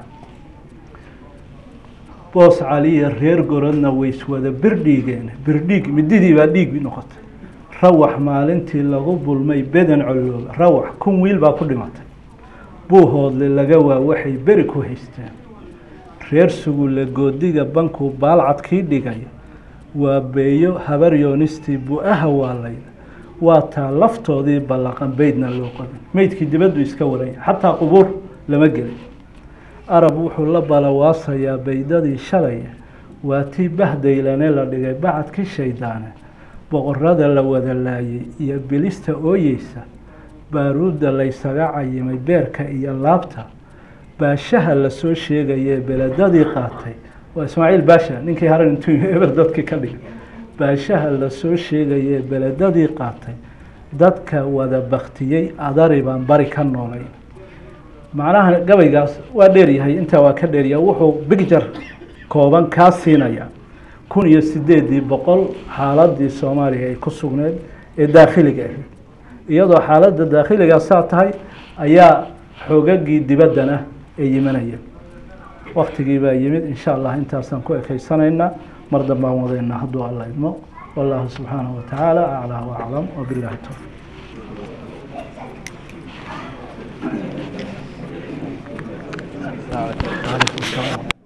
boos caliya reer gorodna way iswada birdhiigeen birdhiig mididii baa dhiig noqotay rawax maalintii lagu bulmay beden colooba rawax kun wiil baa ku dhimatay buuhoodle laga waa waxay beri ku haysteen reer sugulle goodiga bankuu baalcadkii dhigay waa beeyo habaryoonistii bu-aha waalayda waa taa laftoodii ballaqan beydna loo qabin meydkii dibaddu iska waranya xataa qubuur lama gelin arab wuxuu la balawaasayaa baydadii shalaya waa tii bahdaylane la dhigay bacadkii shaydaane boqorada la wada laayay iyo bilista ooyeysa baaruudda laysaga cayimay beerka iyo laabta baashaha lasoo sheegayee beledadii qaatay waa ismaaciil baasha ninkii haran intuu eber dadkii ka dhigay baashaha lasoo sheegayee beledadii qaatay dadka wada baktiyey adari baan bari ka noolay macnaha gabaygaas waa dheeryahay intaa waa ka dheeryahay wuxuu bigjar kooban kaa siinaya kun iyo sideedii boqol xaaladii soomaaliya ay ku sugneed ee daakhiliga ahayd iyadoo xaaladda daakhiligaa saa tahay ayaa xoogagii dibaddana ay yimanayeen waktigii baa yimid insha allah intaasaan ku ekaysanaynaa mar dambaan wadaynaa hadduu alla idmo wallahu subxaanahu watacaala aclaa waaclam wabilahi towfiq عليكم السلام